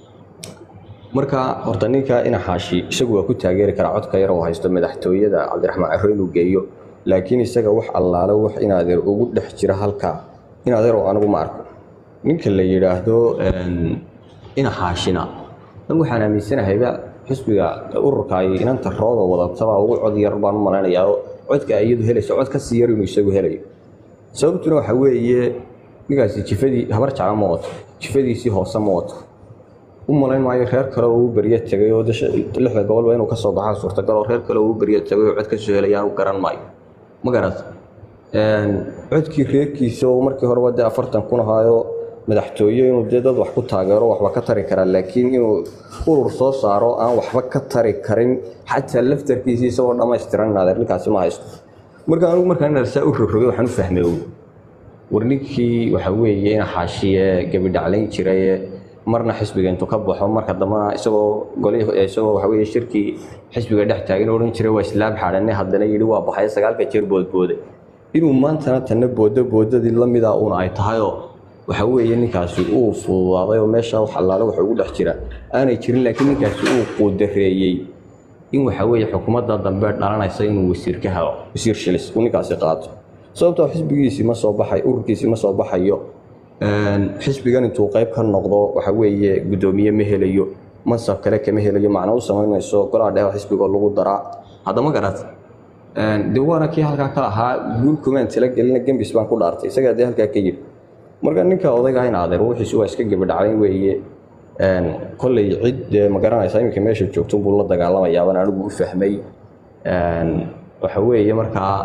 marka horta ninka ina xaashi isagu waa ku taageeri karaa codka yar oo haysto madaxtooyada cabdiraxmaan ciro inuu geeyo laakiin isaga wax allaale wax inaadeer ugu dhex jira halkaa inaadeer oo anigu ma arko ninka la yidhaahdo een, ina xaashina dan waxaan aaminsanahyba xisbiga ururka ay inanta rooda wadataba ugu cod yar baan u malaynayaa oo codka ay iyadu helayso cod ka sii yar inuu isagu helayo sababtuna waxa weeye ninkaasi jifadii habar jecla ma wato jifadiisii hoose ma wato u malayn maayo reer kale oo uu beryo tegay oo dasha- lixda gobolba inuu ka soo baxaa suurtagal oo reer kale oo uu beryo tegay oo cod ka soo helayaan u garan maayo ma garat Een, codkii reerkiisa oo markii horeba dee afartan kun ahaayo madaxtooye inuu dee dad wax ku taageero waxba ka tari karaa laakiin inuu urur soo saaro aan waxba ka tari karin xataa laftarkiisii isagoo dhammaystiran inaadeer ninkaasi ma haysto marka anigu markaan inaad saa u rogrogay waxaan u fahmay ow war ninkii waxa weeye ina xaashiye gabidhaclayn jiray marna xisbiga intuu ka baxo marka dambena isagoo golihii isagoo waxa weeye shirkii xisbiga dhex taagan odhan jiray waa islaam xaadhane haddana yidhi waa baxay sagaalka jeer boodbooday inuu maantana tanna boodo boodadii la mida uuna ay tahayoo waxa weeye ninkaasi uu fududaaday oo meesha wax allaale waxa ugu dhex jira aanay jirin laakiin ninkaasi uu quudareeyey in waxa weeye xukuumadda dambe dhalanaysa inuu wasiir ka helo wasiir shilis uu ninkaasi qaato sababtoo xisbigiisii ma soo baxay ururkiisii ma soo baxayo Een, xisbigan intuu qayb ka noqdo waxa weeye guddoomiye ma helayo mansab kale kama helayo macno u samaynayso golaha dhexe xisbigoo lagu daraa haddama garat Een, dee waana kii halkaa ka ahaa guul kumaan tala gelina gembis baan ku dhaartay isagaa dee halkaa ka yidhi marka ninka odayga in adeer wixiisu waa iska gebadhaclayn weeye Een, kolley cid dee ma garanaysa iminka meesha joogto buu la dagaalamayaabana anigu u fahmay Een, waxa weeye markaa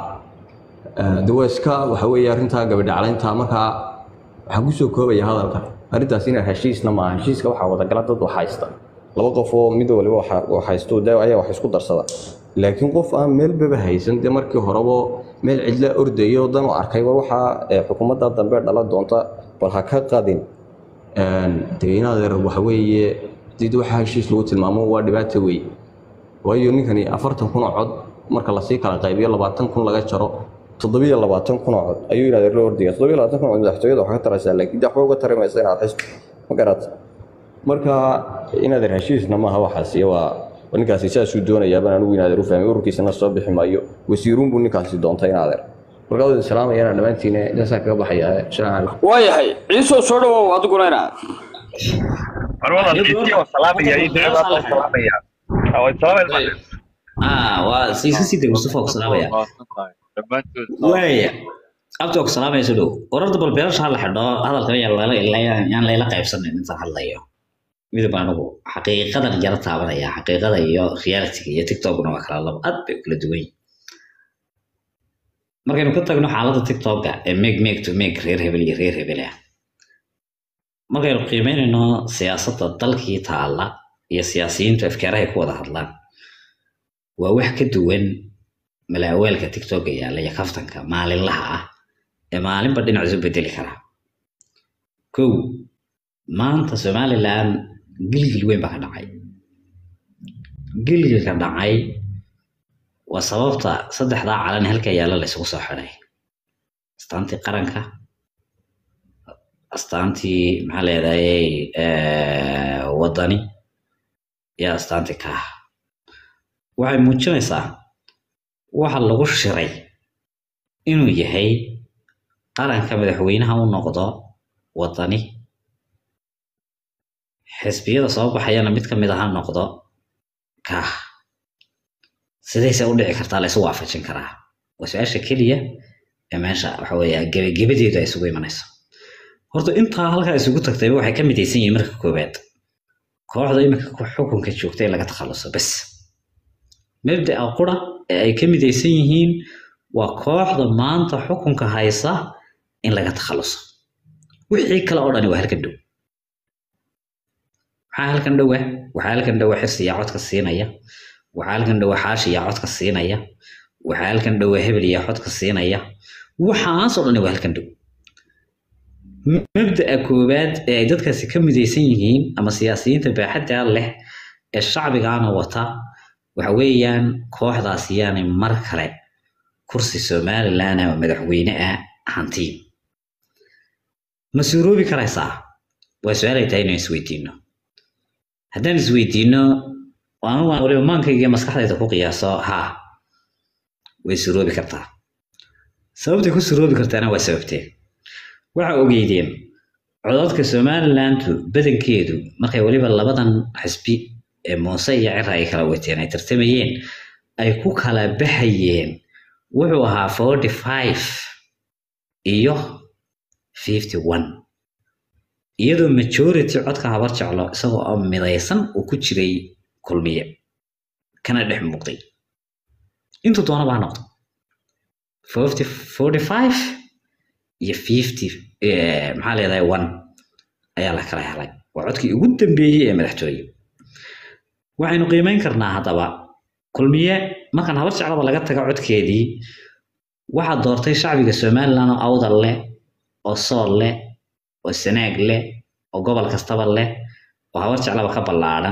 ee, dee waa iska waxa weeye arrintaa gabadhaclaynta markaa waxaan kusoo koobaya hadalka arrintaas inaan heshiisna maaha heshiiska waxaa wadagala dad wax haysta laba qof oo mid waliba waxa- wax haysto dee ayaa wax isku darsada laakiin qof aan meelbaba haysan dee markii horeba meel cidla ordayo dan u arkay war waxaa ee, xukuumadda dambe dhala doonta bal ha ka qadin Een, dee inaadeer waxa weeye did waxaa heshiis lagu tilmaamo waa dhibaato weeye waayo ninkani afartan kun oo cod marka lasii kala qaybiyo labaatan kun laga jaro toddobiyo labaatan kun oo cod ayuu inaadeer la ordaya toddobiyo labaatan kun oo cod madaxtooyada waxaa ka taraysaa laakiin dee waxba uga tari maysa inaad xisbi ma garat marka inaadeer heshiisna maaha waxaasi waa waa ninkaasi saasuu doonayaabaan anigu inaadeer u fahmay ururkiisana soo bixi maayo wasiiruun buu ninkaasi doontay inaadeer marka wadin salaamayana dhammaantiina intaasaan kaga baxaya assalaamu calaykum waayahay ciisoo soo dhawow adiguna inaa war walaalkiisii oo salaamaya iyo ducadaas oo salaamaya Ah, waa salaamaya ah waa iska sii deg mustafa ku salaamaya waaya abta ku salaamaya soo dhow wararta bal beerasha ha la xidho hadalkan yaan layla yaan layla qaybsanin intaan hadlayo midab anigu xaqiiqadan jara taabanaya xaqiiqada iyo realitiga iyo tiktokna waa kala laba aad bay u kala duwan yihiin markaynu ka tagno xaaladda tiktoka ee meg meg to meg reer hebel iyo reer hebel ah markaynu qiimeynayno siyaasadda dalkii taalla iyo siyaasiyiintu afkaarahay ku wada hadlaan waa wax ka duwan malaaweelka tiktoka yaalla iyo kaftanka maalinlaha ah ee maalinba dhinac isu bedeli kara kow maanta somaliland gilgil weyn baa ka dhacay gilgilka dhacay waa sababta saddexdaa calan halka yaalla la isugu soo xidhay astaantii qaranka astaantii maxaa leedahayey wadani iyo astaantii kaah waxay muujinaysaa waxa lagu shiray inuu yahay qaranka madaxweynaha u noqdo wadani xisbiyada soo baxayana mid ka mid aha noqdo kaah sidayse u dhici kartaa la isu waafajin karaa waa su-aasha keliya ee meesha waxa weeye gebagebadeedu ay isugu imanayso horta intaa halkaa isugu tagtayba waxay ka midaysan yihiin marka koowaad kooxda iminka xukunka joogta in laga takhaluso bes mabda'a qura ee ay ka midaysan yihiin waa kooxda maanta xukunka haysa in laga takhaluso wixii kale oo dhani waa halkan dhow maxaa halkan dhowa waxaa halkan dhowa xirsiyaa codka siinaya waxaa halkan dhowa xaashiyaa codka siinaya waxaa halkan dhowa hebeliyaa codka siinaya waxaasoo dhani waa halkan dhow mabda'a koowaad ee ay dadkaasi ka midaysan yihiin ama siyaasiyiinta baaxadda leh ee shacbigaana wata waxa weeyaan kooxdaas yaanay mar kale kursi somaliland ama madaxweyne ah hantiin ma suuroobi karaysaa waa su-aal ay tahay inaan isweydiino haddaan isweydiino anigu aan waliba maankayga iyo maskaxdayda ku qiyaaso haa way suroobi kartaa sababtay ku suroobi kartaana waa sababtee waxa ogeydeen codadka somalilandu badankeedu markay weliba labadan xisbi ee muuse iyo cira ay kala wateen ay tartamayeen ay ku kala baxayeen wuxuu ahaa forty five iyo fifty one iyadoo majority codka habar jeclo isagoo oo midaysan uu ku jiray kulmiye kana dhex muuqday intuu doonaba ha noqdo forty forty five iyo fifty maxaa leedahay one ayaa la kala helay waa codkii ugu dambeeyey ee madaxtooye waxaynu qiimeyn karnaa haddaba kulmiye markaan habar jeclaba laga taga codkeedii waxaa doortay shacbiga somaliland oo awdal leh oo sool leh oo sanaag leh oo gobol kastaba leh oo habar jeclaba ka ballaadhan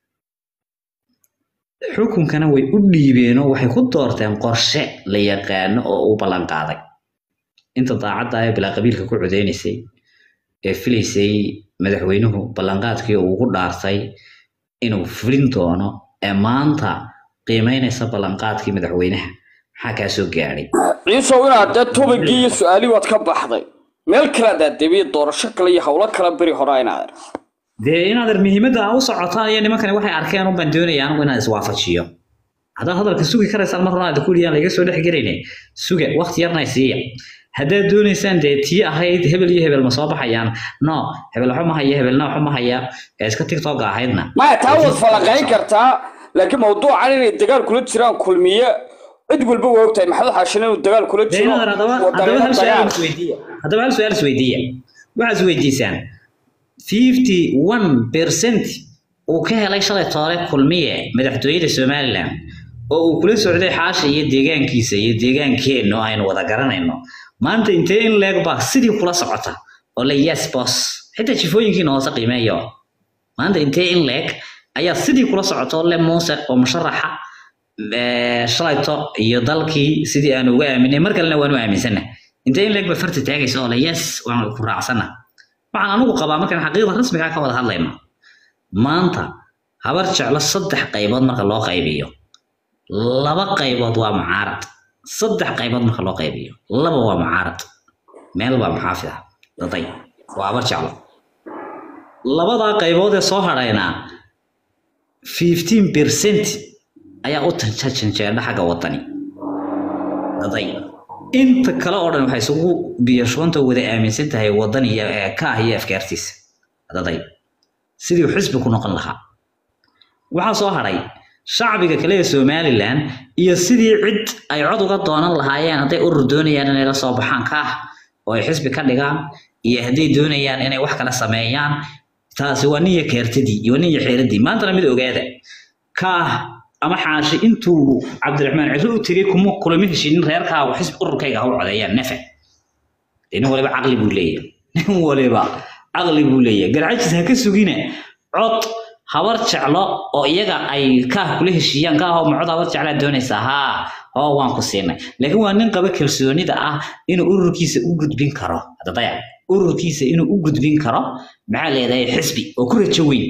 xukunkana way u dhiibeenoo waxay ku doorteen qorshe la yaqaano oo uu ballan qaaday inta daacadda ee bilaa qabiilka ku codeynaysay ee filaysay madaxweynuhu ballanqaadkii uu ugu dhaartay inuu fulin doono ee maanta qiimeynaysa ballanqaadkii madaxweynaha maxaa kaa soo gaadhay ciisow inaad dee tubigii iyo su-aalii waad ka baxday meel kale adaad debiye doorasho kale iyo howlo kale beri hore inaad dee inaad muhiimadda aa u socotaan iyo nimankani waxay arkeen un baan doonaya anigu inaan iswaafajiyo haddaad hadalka sugi karaysaan mar horaan kuliyaan laga soo dhex gelayne suga waqti yarna siiya haddaad doonaysaan dee tii ahayd hebel iyo hebel ma soo baxayaan no hebel waxba ma haya hebelna waxba ma haya ee iska tiktoka ahaydna maya taa waad falaqayn kartaa laakiin mawduucan inay dagaal kula jiraan kulmiye cid walba waa ogtahay maxamed xaashin inuu dagaal kula dee jiro inaad haddaba haddaba hal su-aal isweydiiya haddaba hal su-aal isweydiiya waxaad isweydiisaan fifty one percent uu ka helay shalay toole kulmiye madaxtooyada somaliland oo uu kula socday xaasha iyo deegaankiisa iyo deegaankeenna oo aynu wada garanayno maanta intee in leeg baa sidii kula socota oo la yes boss xitaa jifooyinkiina hoose qiimeeyo maanta intee in leeg ayaa sidii kula socota oo le muuse oo musharaxa ee, shalayto iyo dalkii sidii aan uga aaminay mar kalena waanu aaminsana intee in leeg ba farta taagaysa oo le yes waan ku raacsana waxaan anigu qabaa markaan xaqiiqda rasmiga ah ka wada hadlayno maanta habar jeclo saddex qaybood marka loo qaybiyo laba qaybood waa mucaarad saddex qaybood marka loo qaybiyo laba waa mucaarad meel baa muxaafid ah daday waa habar jeclo labadaa qaybood ee soo hadhaynaa fifteen percent ayaa u janjeedha xagga wadani daday inta kale oo dhan waxay isugu biyashoonta wada aaminsan tahay wadan iyo ee ka ah iyo afkaartiisa daday sidii uu xisbi ku noqon lahaa waxaa soo hadhay shacbiga kale ee somaliland iyo sidii cid ay cod uga doonan lahaayeen hadday urur doonayaan inay la soo baxaan ka ah oo ay xisbi ka dhigaan iyo hadday doonayaan inay wax kala sameeyaan taasi waa niya keertadii iyo waa niya xeeradii maantana mid ogaada ka ah ama xaashi intuu cabdiraxmaan cidlo u tegey kuma kulama heshinin reerkaagu xisbi ururkayga ha u codeeyaan nefe dee nin waliba caqli buu leeyahay nin waliba caqli buu leeyahay garcajis ha ka sugina cod habar jeclo oo iyaga ay kaah kula heshiiyaan kaah oo macod habar jeclaa doonaysaa haa oo waan ku siinay laakiin waa nin qaba kalsoonida ah inuu ururkiisa u gudbin karo hadda daya ururkiisa inuu u gudbin karo maxaa leedahay xisbi oo ku rajo weyn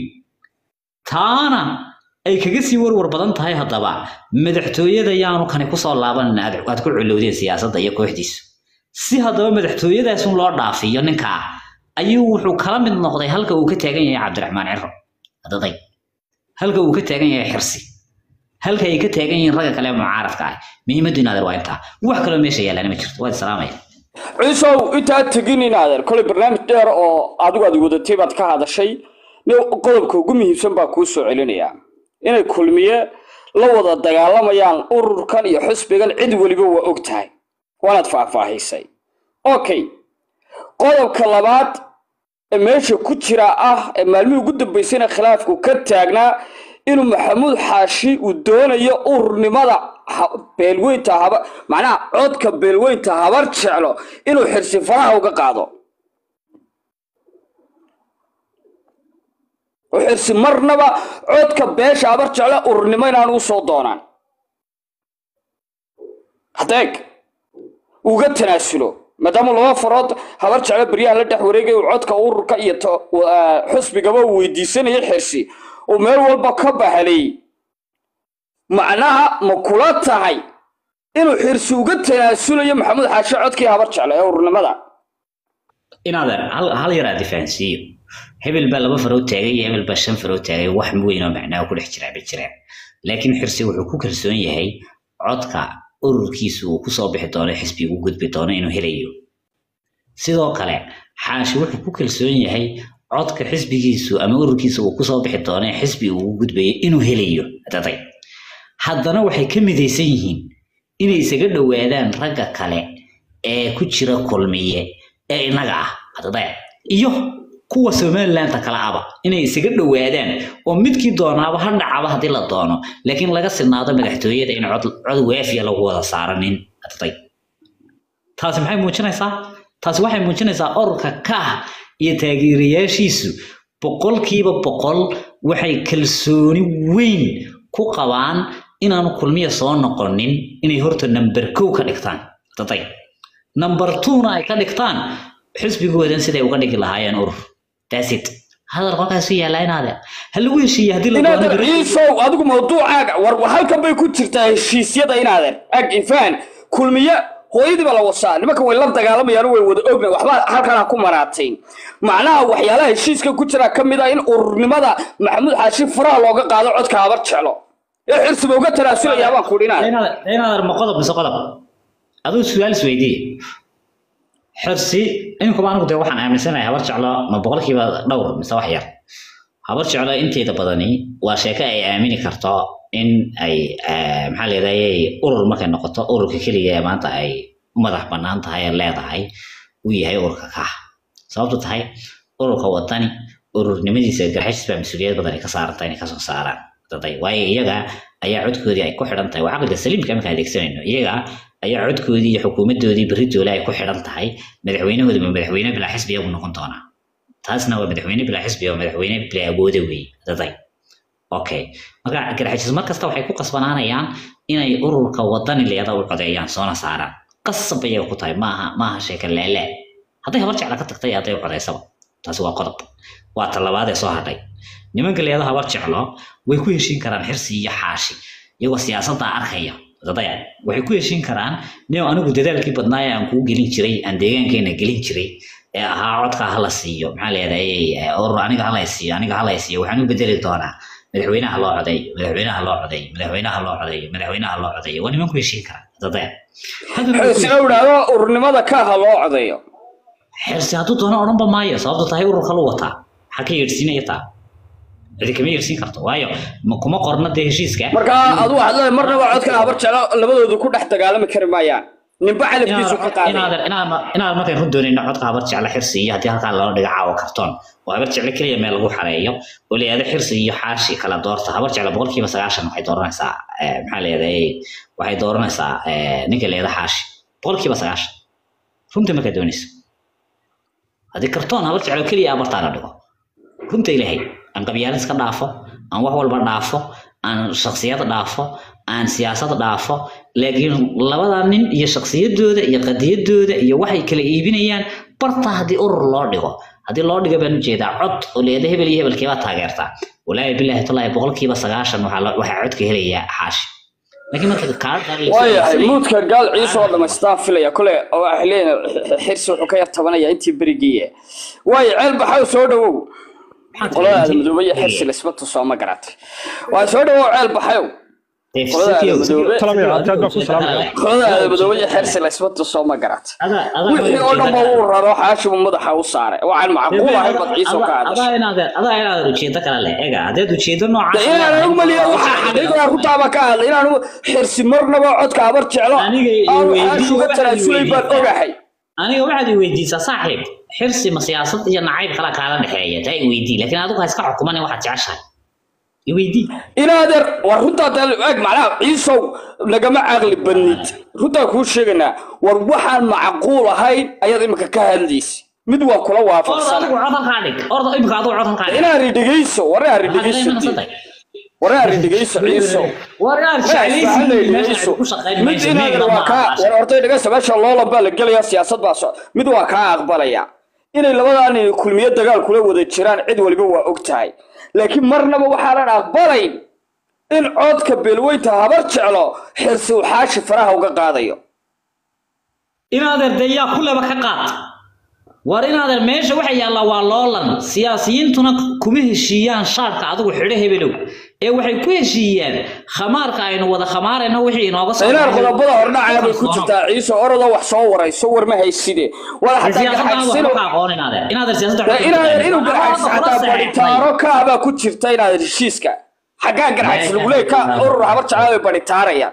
taana ay kaga sii warwar badan tahay haddaba madaxtooyada yaanu kani kusoo laabanin aad aad ku culowdeen siyaasadda iyo kooxdiisu si haddaba madaxtooyadaasun loo dhaafiyo ninkaa ayuu wuxuu kala mid noqday halka uu ka taagan yahay cabdiraxmaan ciro hadaday halka uu ka taagan yahay xirsi halka ay ka taagan yihiin ragga kale ee mucaaradka ah muhiimaddu inaadeer waa intaa wax kaloo meesha yaallana ma jirto waad salaamaya ciisow intaad tegin inaadeer kolay barnaamij dheer oo adigu aad wadatay baad ka hadashay nin qodobka ugu muhiimsan baa kuu soo celinayaa inay kulmiye la wada dagaalamayaan ururkan iyo xisbigan cid weliba waa og tahay waanaad faahfaahisay okay qodobka labaad ee meesha ku jira ah ee maalmihii ugu dambaysayna khilaafku ka taagnaa inuu maxamuud xaashi uu doonayo ururnimada ha- beelweynta haba macnaha codka beelweynta habar jeclo inuu xirsi faraha uga qaado u xirsi marnaba codka beesha habar jeclo ururnimo inaan u soo doonaan hadeeg uga tanaasulo maadaama laba farood habar jeclo beryaha la dhex wareegay uu codka ururka iyo to- wa- xusbigaba uu weydiisanayay xirsi uu meel walba ka bahalay macnaha ma kula tahay inuu xirsi uga tanaasulayo maxamuud xaashi codkii habar jeclo ee ururnimada inaadeer hal hal yar aad fahansiiyo hebel baa laba farood taagay iyo hebel baa shan farood taagay wax weyn oo macnaa ku dhex jiraa ma jiraan laakiin xirsi wuxuu ku kalsoon yahay codka ururkiisu uu kusoo bixi doono xisbiga u gudbi doono inuu helayo sidoo kale xaashi wuxuu ku kalsoon yahay codka xisbigiisu ama ururkiisu uu kusoo bixi doono ee xisbi uu ugu gudbayo inuu helayo daday haddana waxay ka midaysan yihiin inay isaga dhowaadaan ragga kale ee ku jira kulmiye ee innaga ah daday iyo kuwa somalilandta kale aba inay isaga dhowaadaan oo midkii doonaaba ha dhacaba haddii la doono laakiin laga sinaado madaxtooyada in cod cod waafiya lagu wada saaranin daday taasi maxay muujinaysaa taasi waxay muujinaysaa ururka kaah iyo taageerayaashiisu boqolkiiba boqol waxay kalsooni weyn ku qabaan inaanu kulmiya soo noqonin inay horta number kow ka dhigtaan daday number twona ay ka dhigtaan xisbigoodan siday uga dhigi lahaayeen urur that's it hadal qolkaasu yaallaa inaade ha lagu heshiiye haddii la doono inaadeer berri- ciisow adigu mawduucaaga war war halkan bay ku jirtaa heshiisyada inaadeer ag ifaan kulmiye hooyadii baa la wasaa nimanka way la dagaalamayaan way wada ogna waxba halkan ha ku maraatayn macnaha waxyaalaha heshiiska ku jira ka mid ah in ururnimada maxamuud xaashi faraha looga qaado codka habar jeclo ee xirsiba uga tanaasulayaa baan kudhi inaadeer inaad inaad ma qodob mise qodob aduu su-aal isweydiiye xirsi iminkuba anigu dee waxaan aaminsanahay habar jeclo ma boqolkiiba dhowr mise wax yar habar jeclo inteeda badani waa sheeko ay aamini karto in ay eh, maxaa leedayay urur markay noqoto ururka keliya ee maanta ay u madax bannaan tahay ee leedahay uu yahay ururka kaah sababtu tahay ururka wadani ururnimadiisa garxashis baa mas-uuliyad badan ay ka saaranta inay kasoo saaraan daday waayo iyaga ayaa codkoodii ay ku xidhan tahay waa caqliga saliimka marka adeegsanayno iyaga ayaa codkoodii iyo xukuumadoodii beritoole ay ku xidhan tahay madaxweynahooda ma madaxweyne bilaa xisbi iyagu noqon doonaa taasna waa madaxweyne bilaa xisbi oo madaxweyne bilaa awooda weeye daday okay marka garxajis mar kasta waxay ku qasbanaanayaan inay ururka wadani leeda u codeeyaan soona saaraan qasab iyaga ku tahay maaha maaha sheeka leele hadday habar jecla ka tagtay hadday u codeysaba taasi waa qodob waa talabaad ee soo hadhay nimanka leeda habar jeclo way ku heshiin karaan xirsi iyo xaashi iyagoo siyaasadda arkaya dadaya waxay ku heshiin karaan nin anigu dadaalkii badnaa ee aan kuu gelin jiray aan deegaankeena gelin jiray ee ahaa codka hala siiyo maxaa leedahay urur aniga hala siiyo aniga hala siiyo waxaan u bedeli doonaa madaxweynaha loo codeeyo madaxweynaha loo codeeyo madaxweynaha loo codeeyo madaxweynaha loo codeeyo waa niman ku heshiin kara dadaya Haddana way ku xirsina u idhaahdo ururnimada kaaha loo codeeyo xirsi hadduu doono odhanba maayo sababto tahay ururka lu wataa maxaa ka yeedhsiinaya taa cidi kama yeedhsiin karto waayo ma kuma qorna dee heshiiska marka adu waxaad leedahay marnaba codka habar jeclo labadoodu ku dhex dagaalami kari maayaan ninba calafkiisu ka qaaday inaad markay run doonayna codka habar jecla xirsi iyo haddii halkaa loo dhiga caawa kartoon oo habar jecla keliya meel lagu xareeyo oo la yihahdo xirsi iyo xaashi kala doorta habar jecla boqolkiiba sagaashan waxay dooranaysaa eh, maxaa leedahay waxay dooranaysaa eh, ninka leeda xaashi boqolkiiba sagaashan runtii markaa doonaysa haddii kartoon habar jeclo keliya abartaa la dhigo runta ilaahay aan qabyaalad iska dhaafo aan wax walba dhaafo aan shaksiyad dhaafo aan siyaasad dhaafo laakiin labada nin iyo shaksiyadooda iyo qadiyadooda iyo waxay kala iibinayaan barta haddii urur loo dhigo haddii loo dhigo baan ujeedaa cod oo leeda hebel iyo hebelkeebaa taageertaa walaahi bilaahi tallaahi boqolkiiba sagaashan waxaa la- waxaa codka helayaa xaashi laakiin marka kaarta waayahay muudka gaal ciise oo dhamaystaan filaya kole oo waxay leeyihin xirsi wuxuu ka yar tabanaya intii berigiiye waayo ceel baxaw soo dhawow qolada aadamudoobe iyo xirsi laisma tusoo ma garatay waa soo dhawow ceel baxayow dee Qolada Sikiyow, madoobe. Sikiyow, Salaam Sikiyow, aad baa ku adigu salaamaya. sheeko kale qolada leh. madoobe iyo xersi laysma tuso ma garat Adaa- adaa wixii oo dhan ba uu raro xaashimu madaxa u saaray waxaan macquul ahay bad ciiso ka adaa hadashay inaad adaa inaad ujeedo kale leh ega haddaad ujeedo de noocaas inaan anigu maliya waxaa xaqiiqda runtaaba ka hadlay inaan xirsi marnaba codka abar jeclo Aniga iyo aanu weydii, xaashuga waxaad tanaasulay baan weydiisaa. ogahay aniga waxaad i weydiisaa saaxiib xirsi ma siyaasad iyo nacayb kala kaala dhexeeya taa i weydii laakiin adigu ha iska xukumanin waxaad jeceshahay i weydii inaadeer war runtaa dee eeg macnaha ciisow nagama caqli badnid runtaa kuu sheeganaa war waxaan macquul ahayn ayaad imika ka hadlaysa mid waa kula orda waafaqsana adigu cod halkaa dhig orda imika adigu cod halkaa dhig inaad ridhigayso war inaad ridhigayso war inaad ridhigayso ciiso waraar ridhigayso mid inaadeer waa kaa war hortay dhagaysa meesha loolan baa la gelayaa siyaasad baa so mid waa kaa aqbalaya inay labadan kulmiyo dagaal kula wada jiraan cid waliba waa og tahay laakiin marnaba waxaanan aqbalayn in codka beelweynta habar jeclo xirsi uu xaashi faraha uga qaadayo inaadeer dee yaa kuleba ka qaad war inaadeer meesha waxa yaallaa waa loolan siyaasiyiintuna kuma heshiiyaan shaarka adigu xidho hebelow ee waxay ku heshiiyaan khamaarka aynu wada khamaarayno wixii inooga soo inaad qodobada hordhacaya bay ku jirtaa ciise orada wax soo warayso war ma hayside wala xataa garxagsino inaadan inuu garxagsi xataa badhitaaro ka abaa ku jirta inaadan heshiiska xaggaa garxagsi lagu leey ka urur habar jeclaa bay badhitaarayaan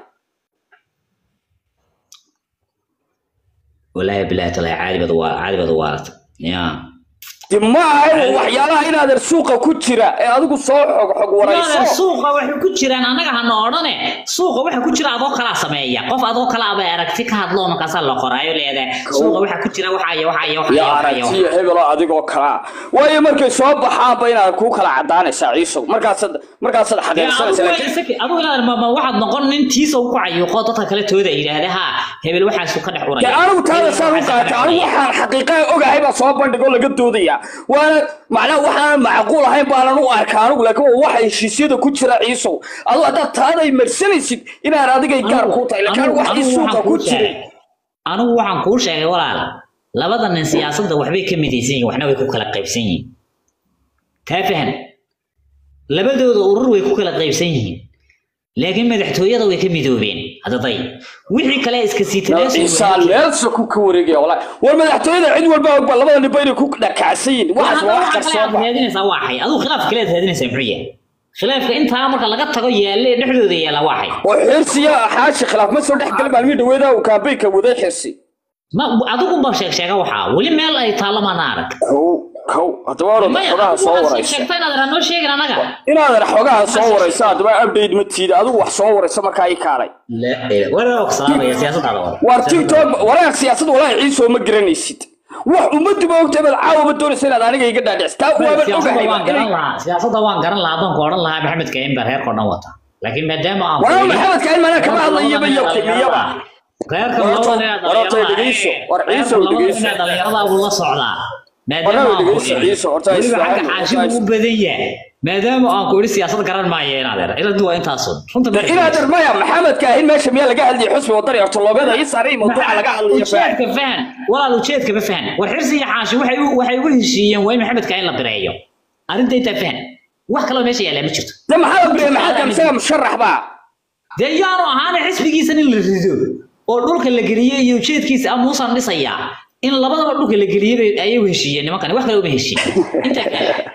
والله بالله تلا عادي بدو عادي بدو وارت يا dib ma ahay waxyaalaha inaadan suuqa ku jira ee adigu soo xog xog warayso suuqa waxay ku jiraan anaga hana odhane suuqa waxa ku jira adoo kala sameeya qof adoo kala aba aragti ka hadlo markaas la qoraayo leedahay suuqa waxa ku jira waxa iyo waxa iyo waxa yaa aragtiya hebelo adigoo kala waayo markay soo baxaanba inaad ku kala cadaanaysaa ciisow markaasaad markaasaad xaqiiqsanaysa laakiin adigu inaad ma waxaad noqon nin tiisa ku cayuuqo dadka kale tooda yiraahda ha hebel waxaas ka dhex uraya dee anigu taada saan u qaata anigu waxaan xaqiiqaa ogahay baa soo bandhigoo laga doodaya waana macnaha waxaan macquul ahayn baanan u arkaa anigu laakiin waa waxa heshiisyada ku jira ciisow adigu haddaad taada ay marsanaysid inaad adigay gaar kuu tahay laakiin wax ii suuqa ku jiray anigu waxaan kuu sheegay walaal labada nin siyaasadda waxbay ka midaysan yihiin waxna way ku kala qaybsan yihiin taa fahan labadooda urur way ku kala qaybsan yihiin laakiin madaxtooyada way ka midoobeen hadaday wixii kale iska siitanaysaan meelsa ku ka wareegaya walahi war madaxtooyada cid walba ogba labada ninba inay ku dhakacsan yihiin waxaas waa wax qarsooma raadinaysaa waa xay adigu khilaaf kale raadinaysaa muxuu yahay khilaafka intaa marka laga tago yaalle dhexdooda yaalla waa xay oo xirsiya xaashi khilaaf ma soo dhex gali maalmii dhaweeda uu kaambeynka waday xirsi ma adigu ba sheeg sheega waxaa weli meel ay taalla maana arag kow kow haddaba orada xogaha soo waraysa noo sheegin anaga inaadan xogaha soo waraysa haddaba update ma tiida adigu wax soo waraysa markaa ii kaalay war tiktok waraaq siyaasad walaahi ciisoo ma garanaysid wax ummaddu ma ogtahay baad caawaba doonaysa inaad aniga iga dhaadhicisa taa waaban ogahay siyaasadda waan garan lahaa adoonku odhan lahaa maxamed kain baa reerka o dhan wata laakiin maadaama aan waa maxamed kain manaa kama hadlayaba iyo kulmiyaba reerka warta dhegeyso war ciisow dhegeyso dhalinyarada buu la socdaa warnaba dhegeyso ciiso horta weliba xagga xaashibu u badan yahay maadaama aan ku idhi siyaasad garan maayo inaadeer iladu waa intaasun runta inaadeer maya maxamed kaahin meesha miyaa laga hadlayay xusbi wadani ortoloobada ii saaray mawduuca laga hadlayo ujeedka fahan walaal ujeedka ma fahan war xirsi iyo xaashi waxay waxay ugu heshiiyeen waa in maxamed kaahin la bireeyo arrinta intaa fahan wax kaloo meesha yaallaa ma jirto de maxaa la bireeya maxamed kaahin isaga musharax baa dee yaanu ahaana xisbigiisan in la rido oo dhulka la geliyey iyo ujeedkiisa amuusan dhisayaa in labadaba dhulka la geliyey ayay u heshiiyeen nimankani wax kale uma heshiin intaa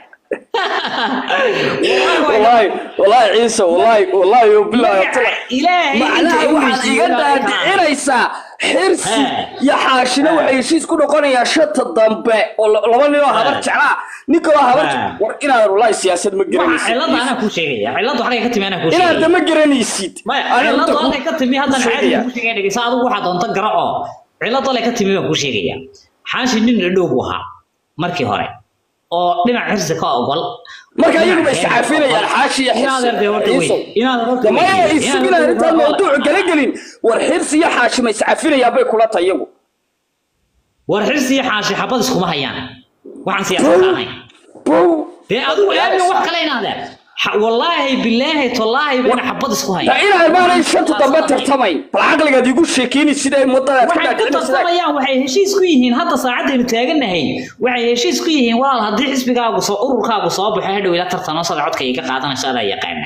والله والله عيسى والله والله وبالله إلهي معناها waxaad iga daadicinaysaa xirsi iyo xaashina waxay heshiis ku noqonayaa shanta dambe oo laba nin oo habar jeclaa nin kaloo habar war inaad wallahi siyaasad ma garanaysid cilada anaa kuu sheegaya ciladu xagay ka timi anaa kuu sheegaya inaad ma garanaysid ciladu halkay ka timi haddana caadi kuu sheegaya dhegeysa adigu waxaa doonta garaco ciladu halkay ka timi baan kuu sheegaya xaashi nin dhadhow buu ahaa markii hore oo dhinac xirsi ka ogol marka iyagu bay iscaafinayaan xaashi iyo xirsimaya isugina arrintaan mawduucu gala gelin war xirsi iyo xaashi ma iscafinayaan bay kula tahay iyagu war xirsi iyo xaashi xabad iskuma hayaan waxaan siyaasad ahayn dee adigu aamin wax kale inaadeen wallaahi bilaahi tallaahi bayna xabad isku hayaan inaan maanay shanta dambe tartamayn bal caqligaad igu sheekeyni sida ay mudadaad waxay ku tartamayaan waxay heshiis ku yihiin hadda saacadaynu taaganahay waxay heshiis ku yihiin walaal haddii xisbigaagu soo ururkaagu soo baxo hadhow ila tartano sada codka iga qaadanayso adaa yaqaana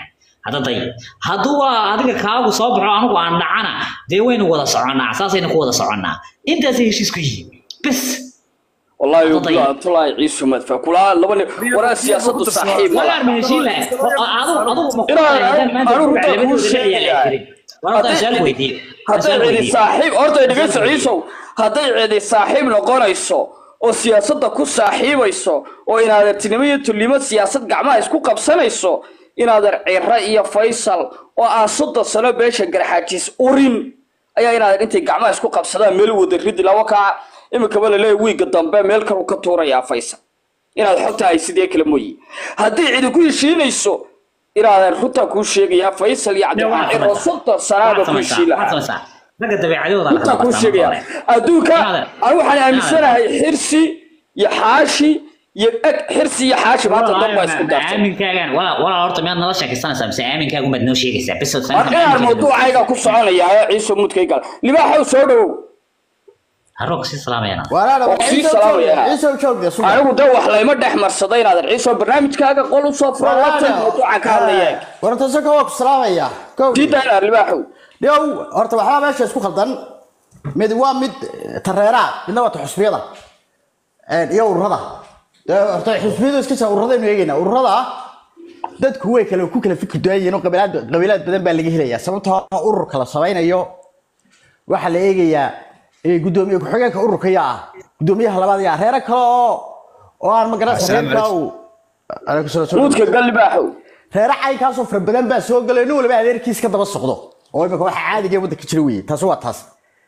hadda day hadduu waa adiga kaagu soo baxo anigu aan dhacana dee waynu wada soconnaa saasaynu ku wada soconnaa intaasay heshiis ku yihiin bes والله طيب. يقول طلع عيسو مدفع كلها لبني ولا سياسة صحيح walaal ma heshiin lahay adigu adigu ma ku Inaan- qaadan maanta anigu ku runta kuu labadooda la sheegaya. ciyaari karin walaal Haddii- su'aal weydiin hadday su'aal cidi weydiin saaxiib horta dhegeysta ciisow hadday cidi saaxiib noqonayso oo siyaasadda ku saaxiibayso oo inaadeertinimo iyo tullimo siyaasad gacmaha isku qabsanayso inaadeer cira iyo faysal oo aan soddon sano beesha garxaajiis urin ayaa inaadeer intay gacmaha isku qabsadaan meel wada ridi laba kaa iminkaba laleeya wiiga dambe meel kalu ka tuurayaa faysal inaad xogta hay sidee kale mooyi haddii cidi ku heshiinayso inaadeer runtaa kuu sheegayaa faysal iyo cabdiraxmaan ciro soddon sanaaba ku heshiin lahaa ragga dabeecadooda la intaa kuu qabata sheegaya marka hore. adduunka Inaad- anigu waxaan aaminsanahay xirsi iyo xaashi iyo eg xirsi iyo xaashi maanta dad baa isku daartay aaminkaagan walaa walaa horta miyaad nala sheekaysanaysaa mise aaminkaagu maad noo sheegaysaa bes war inaan mawduucayga ku soconaya ee ciise mudkay gal libaaxow soo dhowow haroo kasii salaamayana walaala Waa kusii salaamayaa. ciise joogde subax anigu de wax layma dhex marsaday inaad ciise barnaamijkaaga qol u soo furo labtan mawduucan ka hadlaya warta saka waa ku salaamaya kow diida inaad libaaxow dhow horta waxbaa meesha isku khaldan mid waa mid tareeraa midna waa ta xusbiyada een, iyo ururada dee horta xusbiyadu iska jira ururadaynu eegaynaa ururada dadku way kale ku kala fikir duwan yihiin oo qabilaad qabilaad badan baa laga helayaa sababtoo ah ururka la samaynayo waxaa la eegayaa eh, gudoomiye ku-xigeenka ururka yaa ah gudoomiyaha labaad yaa reero kale oo oo aan magaranaysa reerka uu Aleykum salaam, salaam. mudka gal libaaxow reere caynkaasoo fara badan baa soo galay nin waliba adeerkiis ka daba socdo oo imika waxa caadiga waddanka jira weye taasi waa taas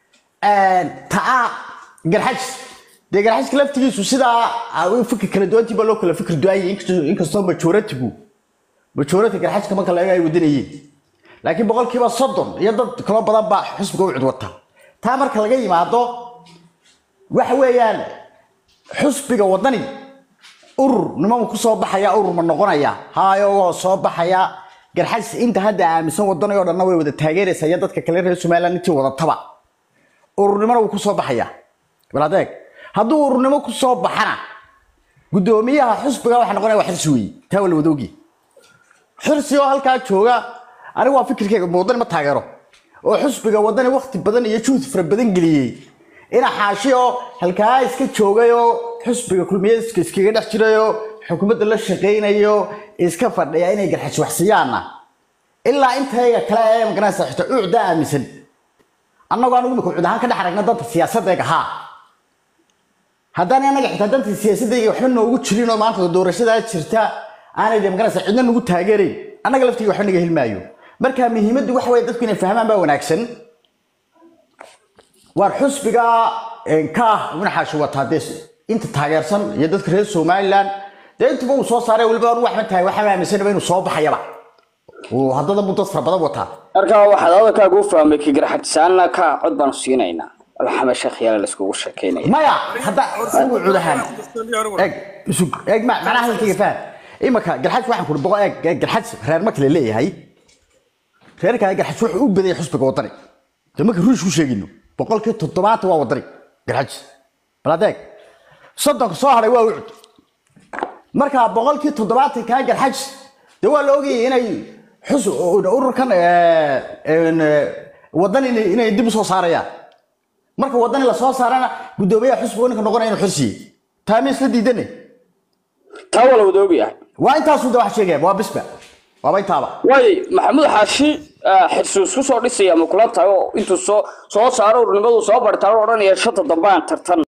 taa garxajis dee garxajiska laftigiisu sidaa ah, u fikir kala duwantii baa loo kala fikir duwan yahay inkastoo- inkastoo majoratigu majority garxajka marka la eego ay wadanayeen laakiin boqolkiiba soddon iyo dad kaloo badan baa xusbiga u cid wata taa marka laga yimaado waxa weeyaan xusbiga wadani urur nimanku ku soo baxaya urur ma noqonaya haayo waa soo baxaya garxajis inta hadda aaminsan wadanayoo dhanna way wada taageeraysa iyo dadka kale reer somaliland intii wadataba ururnimona wuu ku soo baxaya bal adeeg hadduu ururnimo ku soo baxana gudoomiyaha xusbiga waxa noqonaya waa xirsi weeye taa waa la wada ogi xirsi oo halkaa jooga anigu waa fikirkeyga wadani ma taageero oo xusbiga wadani waqti badan iyo juhd fara badan geliyey ina xaashi oo halkaa iska joogay oo xusbiga kulmiyeed iska- iskaga dhex jirayoo xukuumadda la shaqaynayo iska fadhiya inay garxaji waxsiiyaanna ilaa intayga kale ee magaranaysa xitaa ucda aaminsan annagoo anigu imika ucud ahaan ka dhex aragna danta siyaasadayga haa haddaan anaga xitaa danta siyaasadayga waxba noogu jirin oo maanta doorashadaa jirta aanay de magaranaysa cidna nagu taageerayn annaga laftiga waxba naga helmaayo marka muhiimaddu waxa weye dadku inay fahmaan baa wanaagsan waar xusbiga ka ah una xaashi wataa dee inta taageersan iyo dadka reer somaliland dee intuba uu soo saaray weliba anu waxba tahay waxba aaminsanaba inuu soo baxayaba uu haddada muu dad fara badan wataa markaa waxaad hadalkaaga u fahmay kigarxajisaanna ka cod baanu siinaynaa alxama sheekh yaala laiskugu sheekaynaya maya hadda anigu cudahaan eeg isug eeg ma macnaha hadalkayga faham imaka garxaj waxaan kuri boqo eeg eeg garxaj reer marka la leeyahay reerkaa garxaj wuxuu u badayay xusbiga wadani de marka ruush ku sheegino boqolkii toddobaatan waa wadani garxaj bal adeeg soddonka soo haray waa ucud marka boqolkii toddobaatan kaa garxaj de waa la ogayay inay xus ururkan wadan inay dib u soo saarayaan marka wadani la soo saarana gudoomiyaha xusbiga ninka noqonaya inuu xirsiye taa ma isla diidane taa waa la wada ogyahay waa intaasu da wax sheegaya waa bisba waaba intaaba waay maxamuud xaashi xirsi isku soo dhisaya ma kula tahay oo intuu soo soo saaro urnimadu soo bartaaro odhanaya shanta dambe aan tartan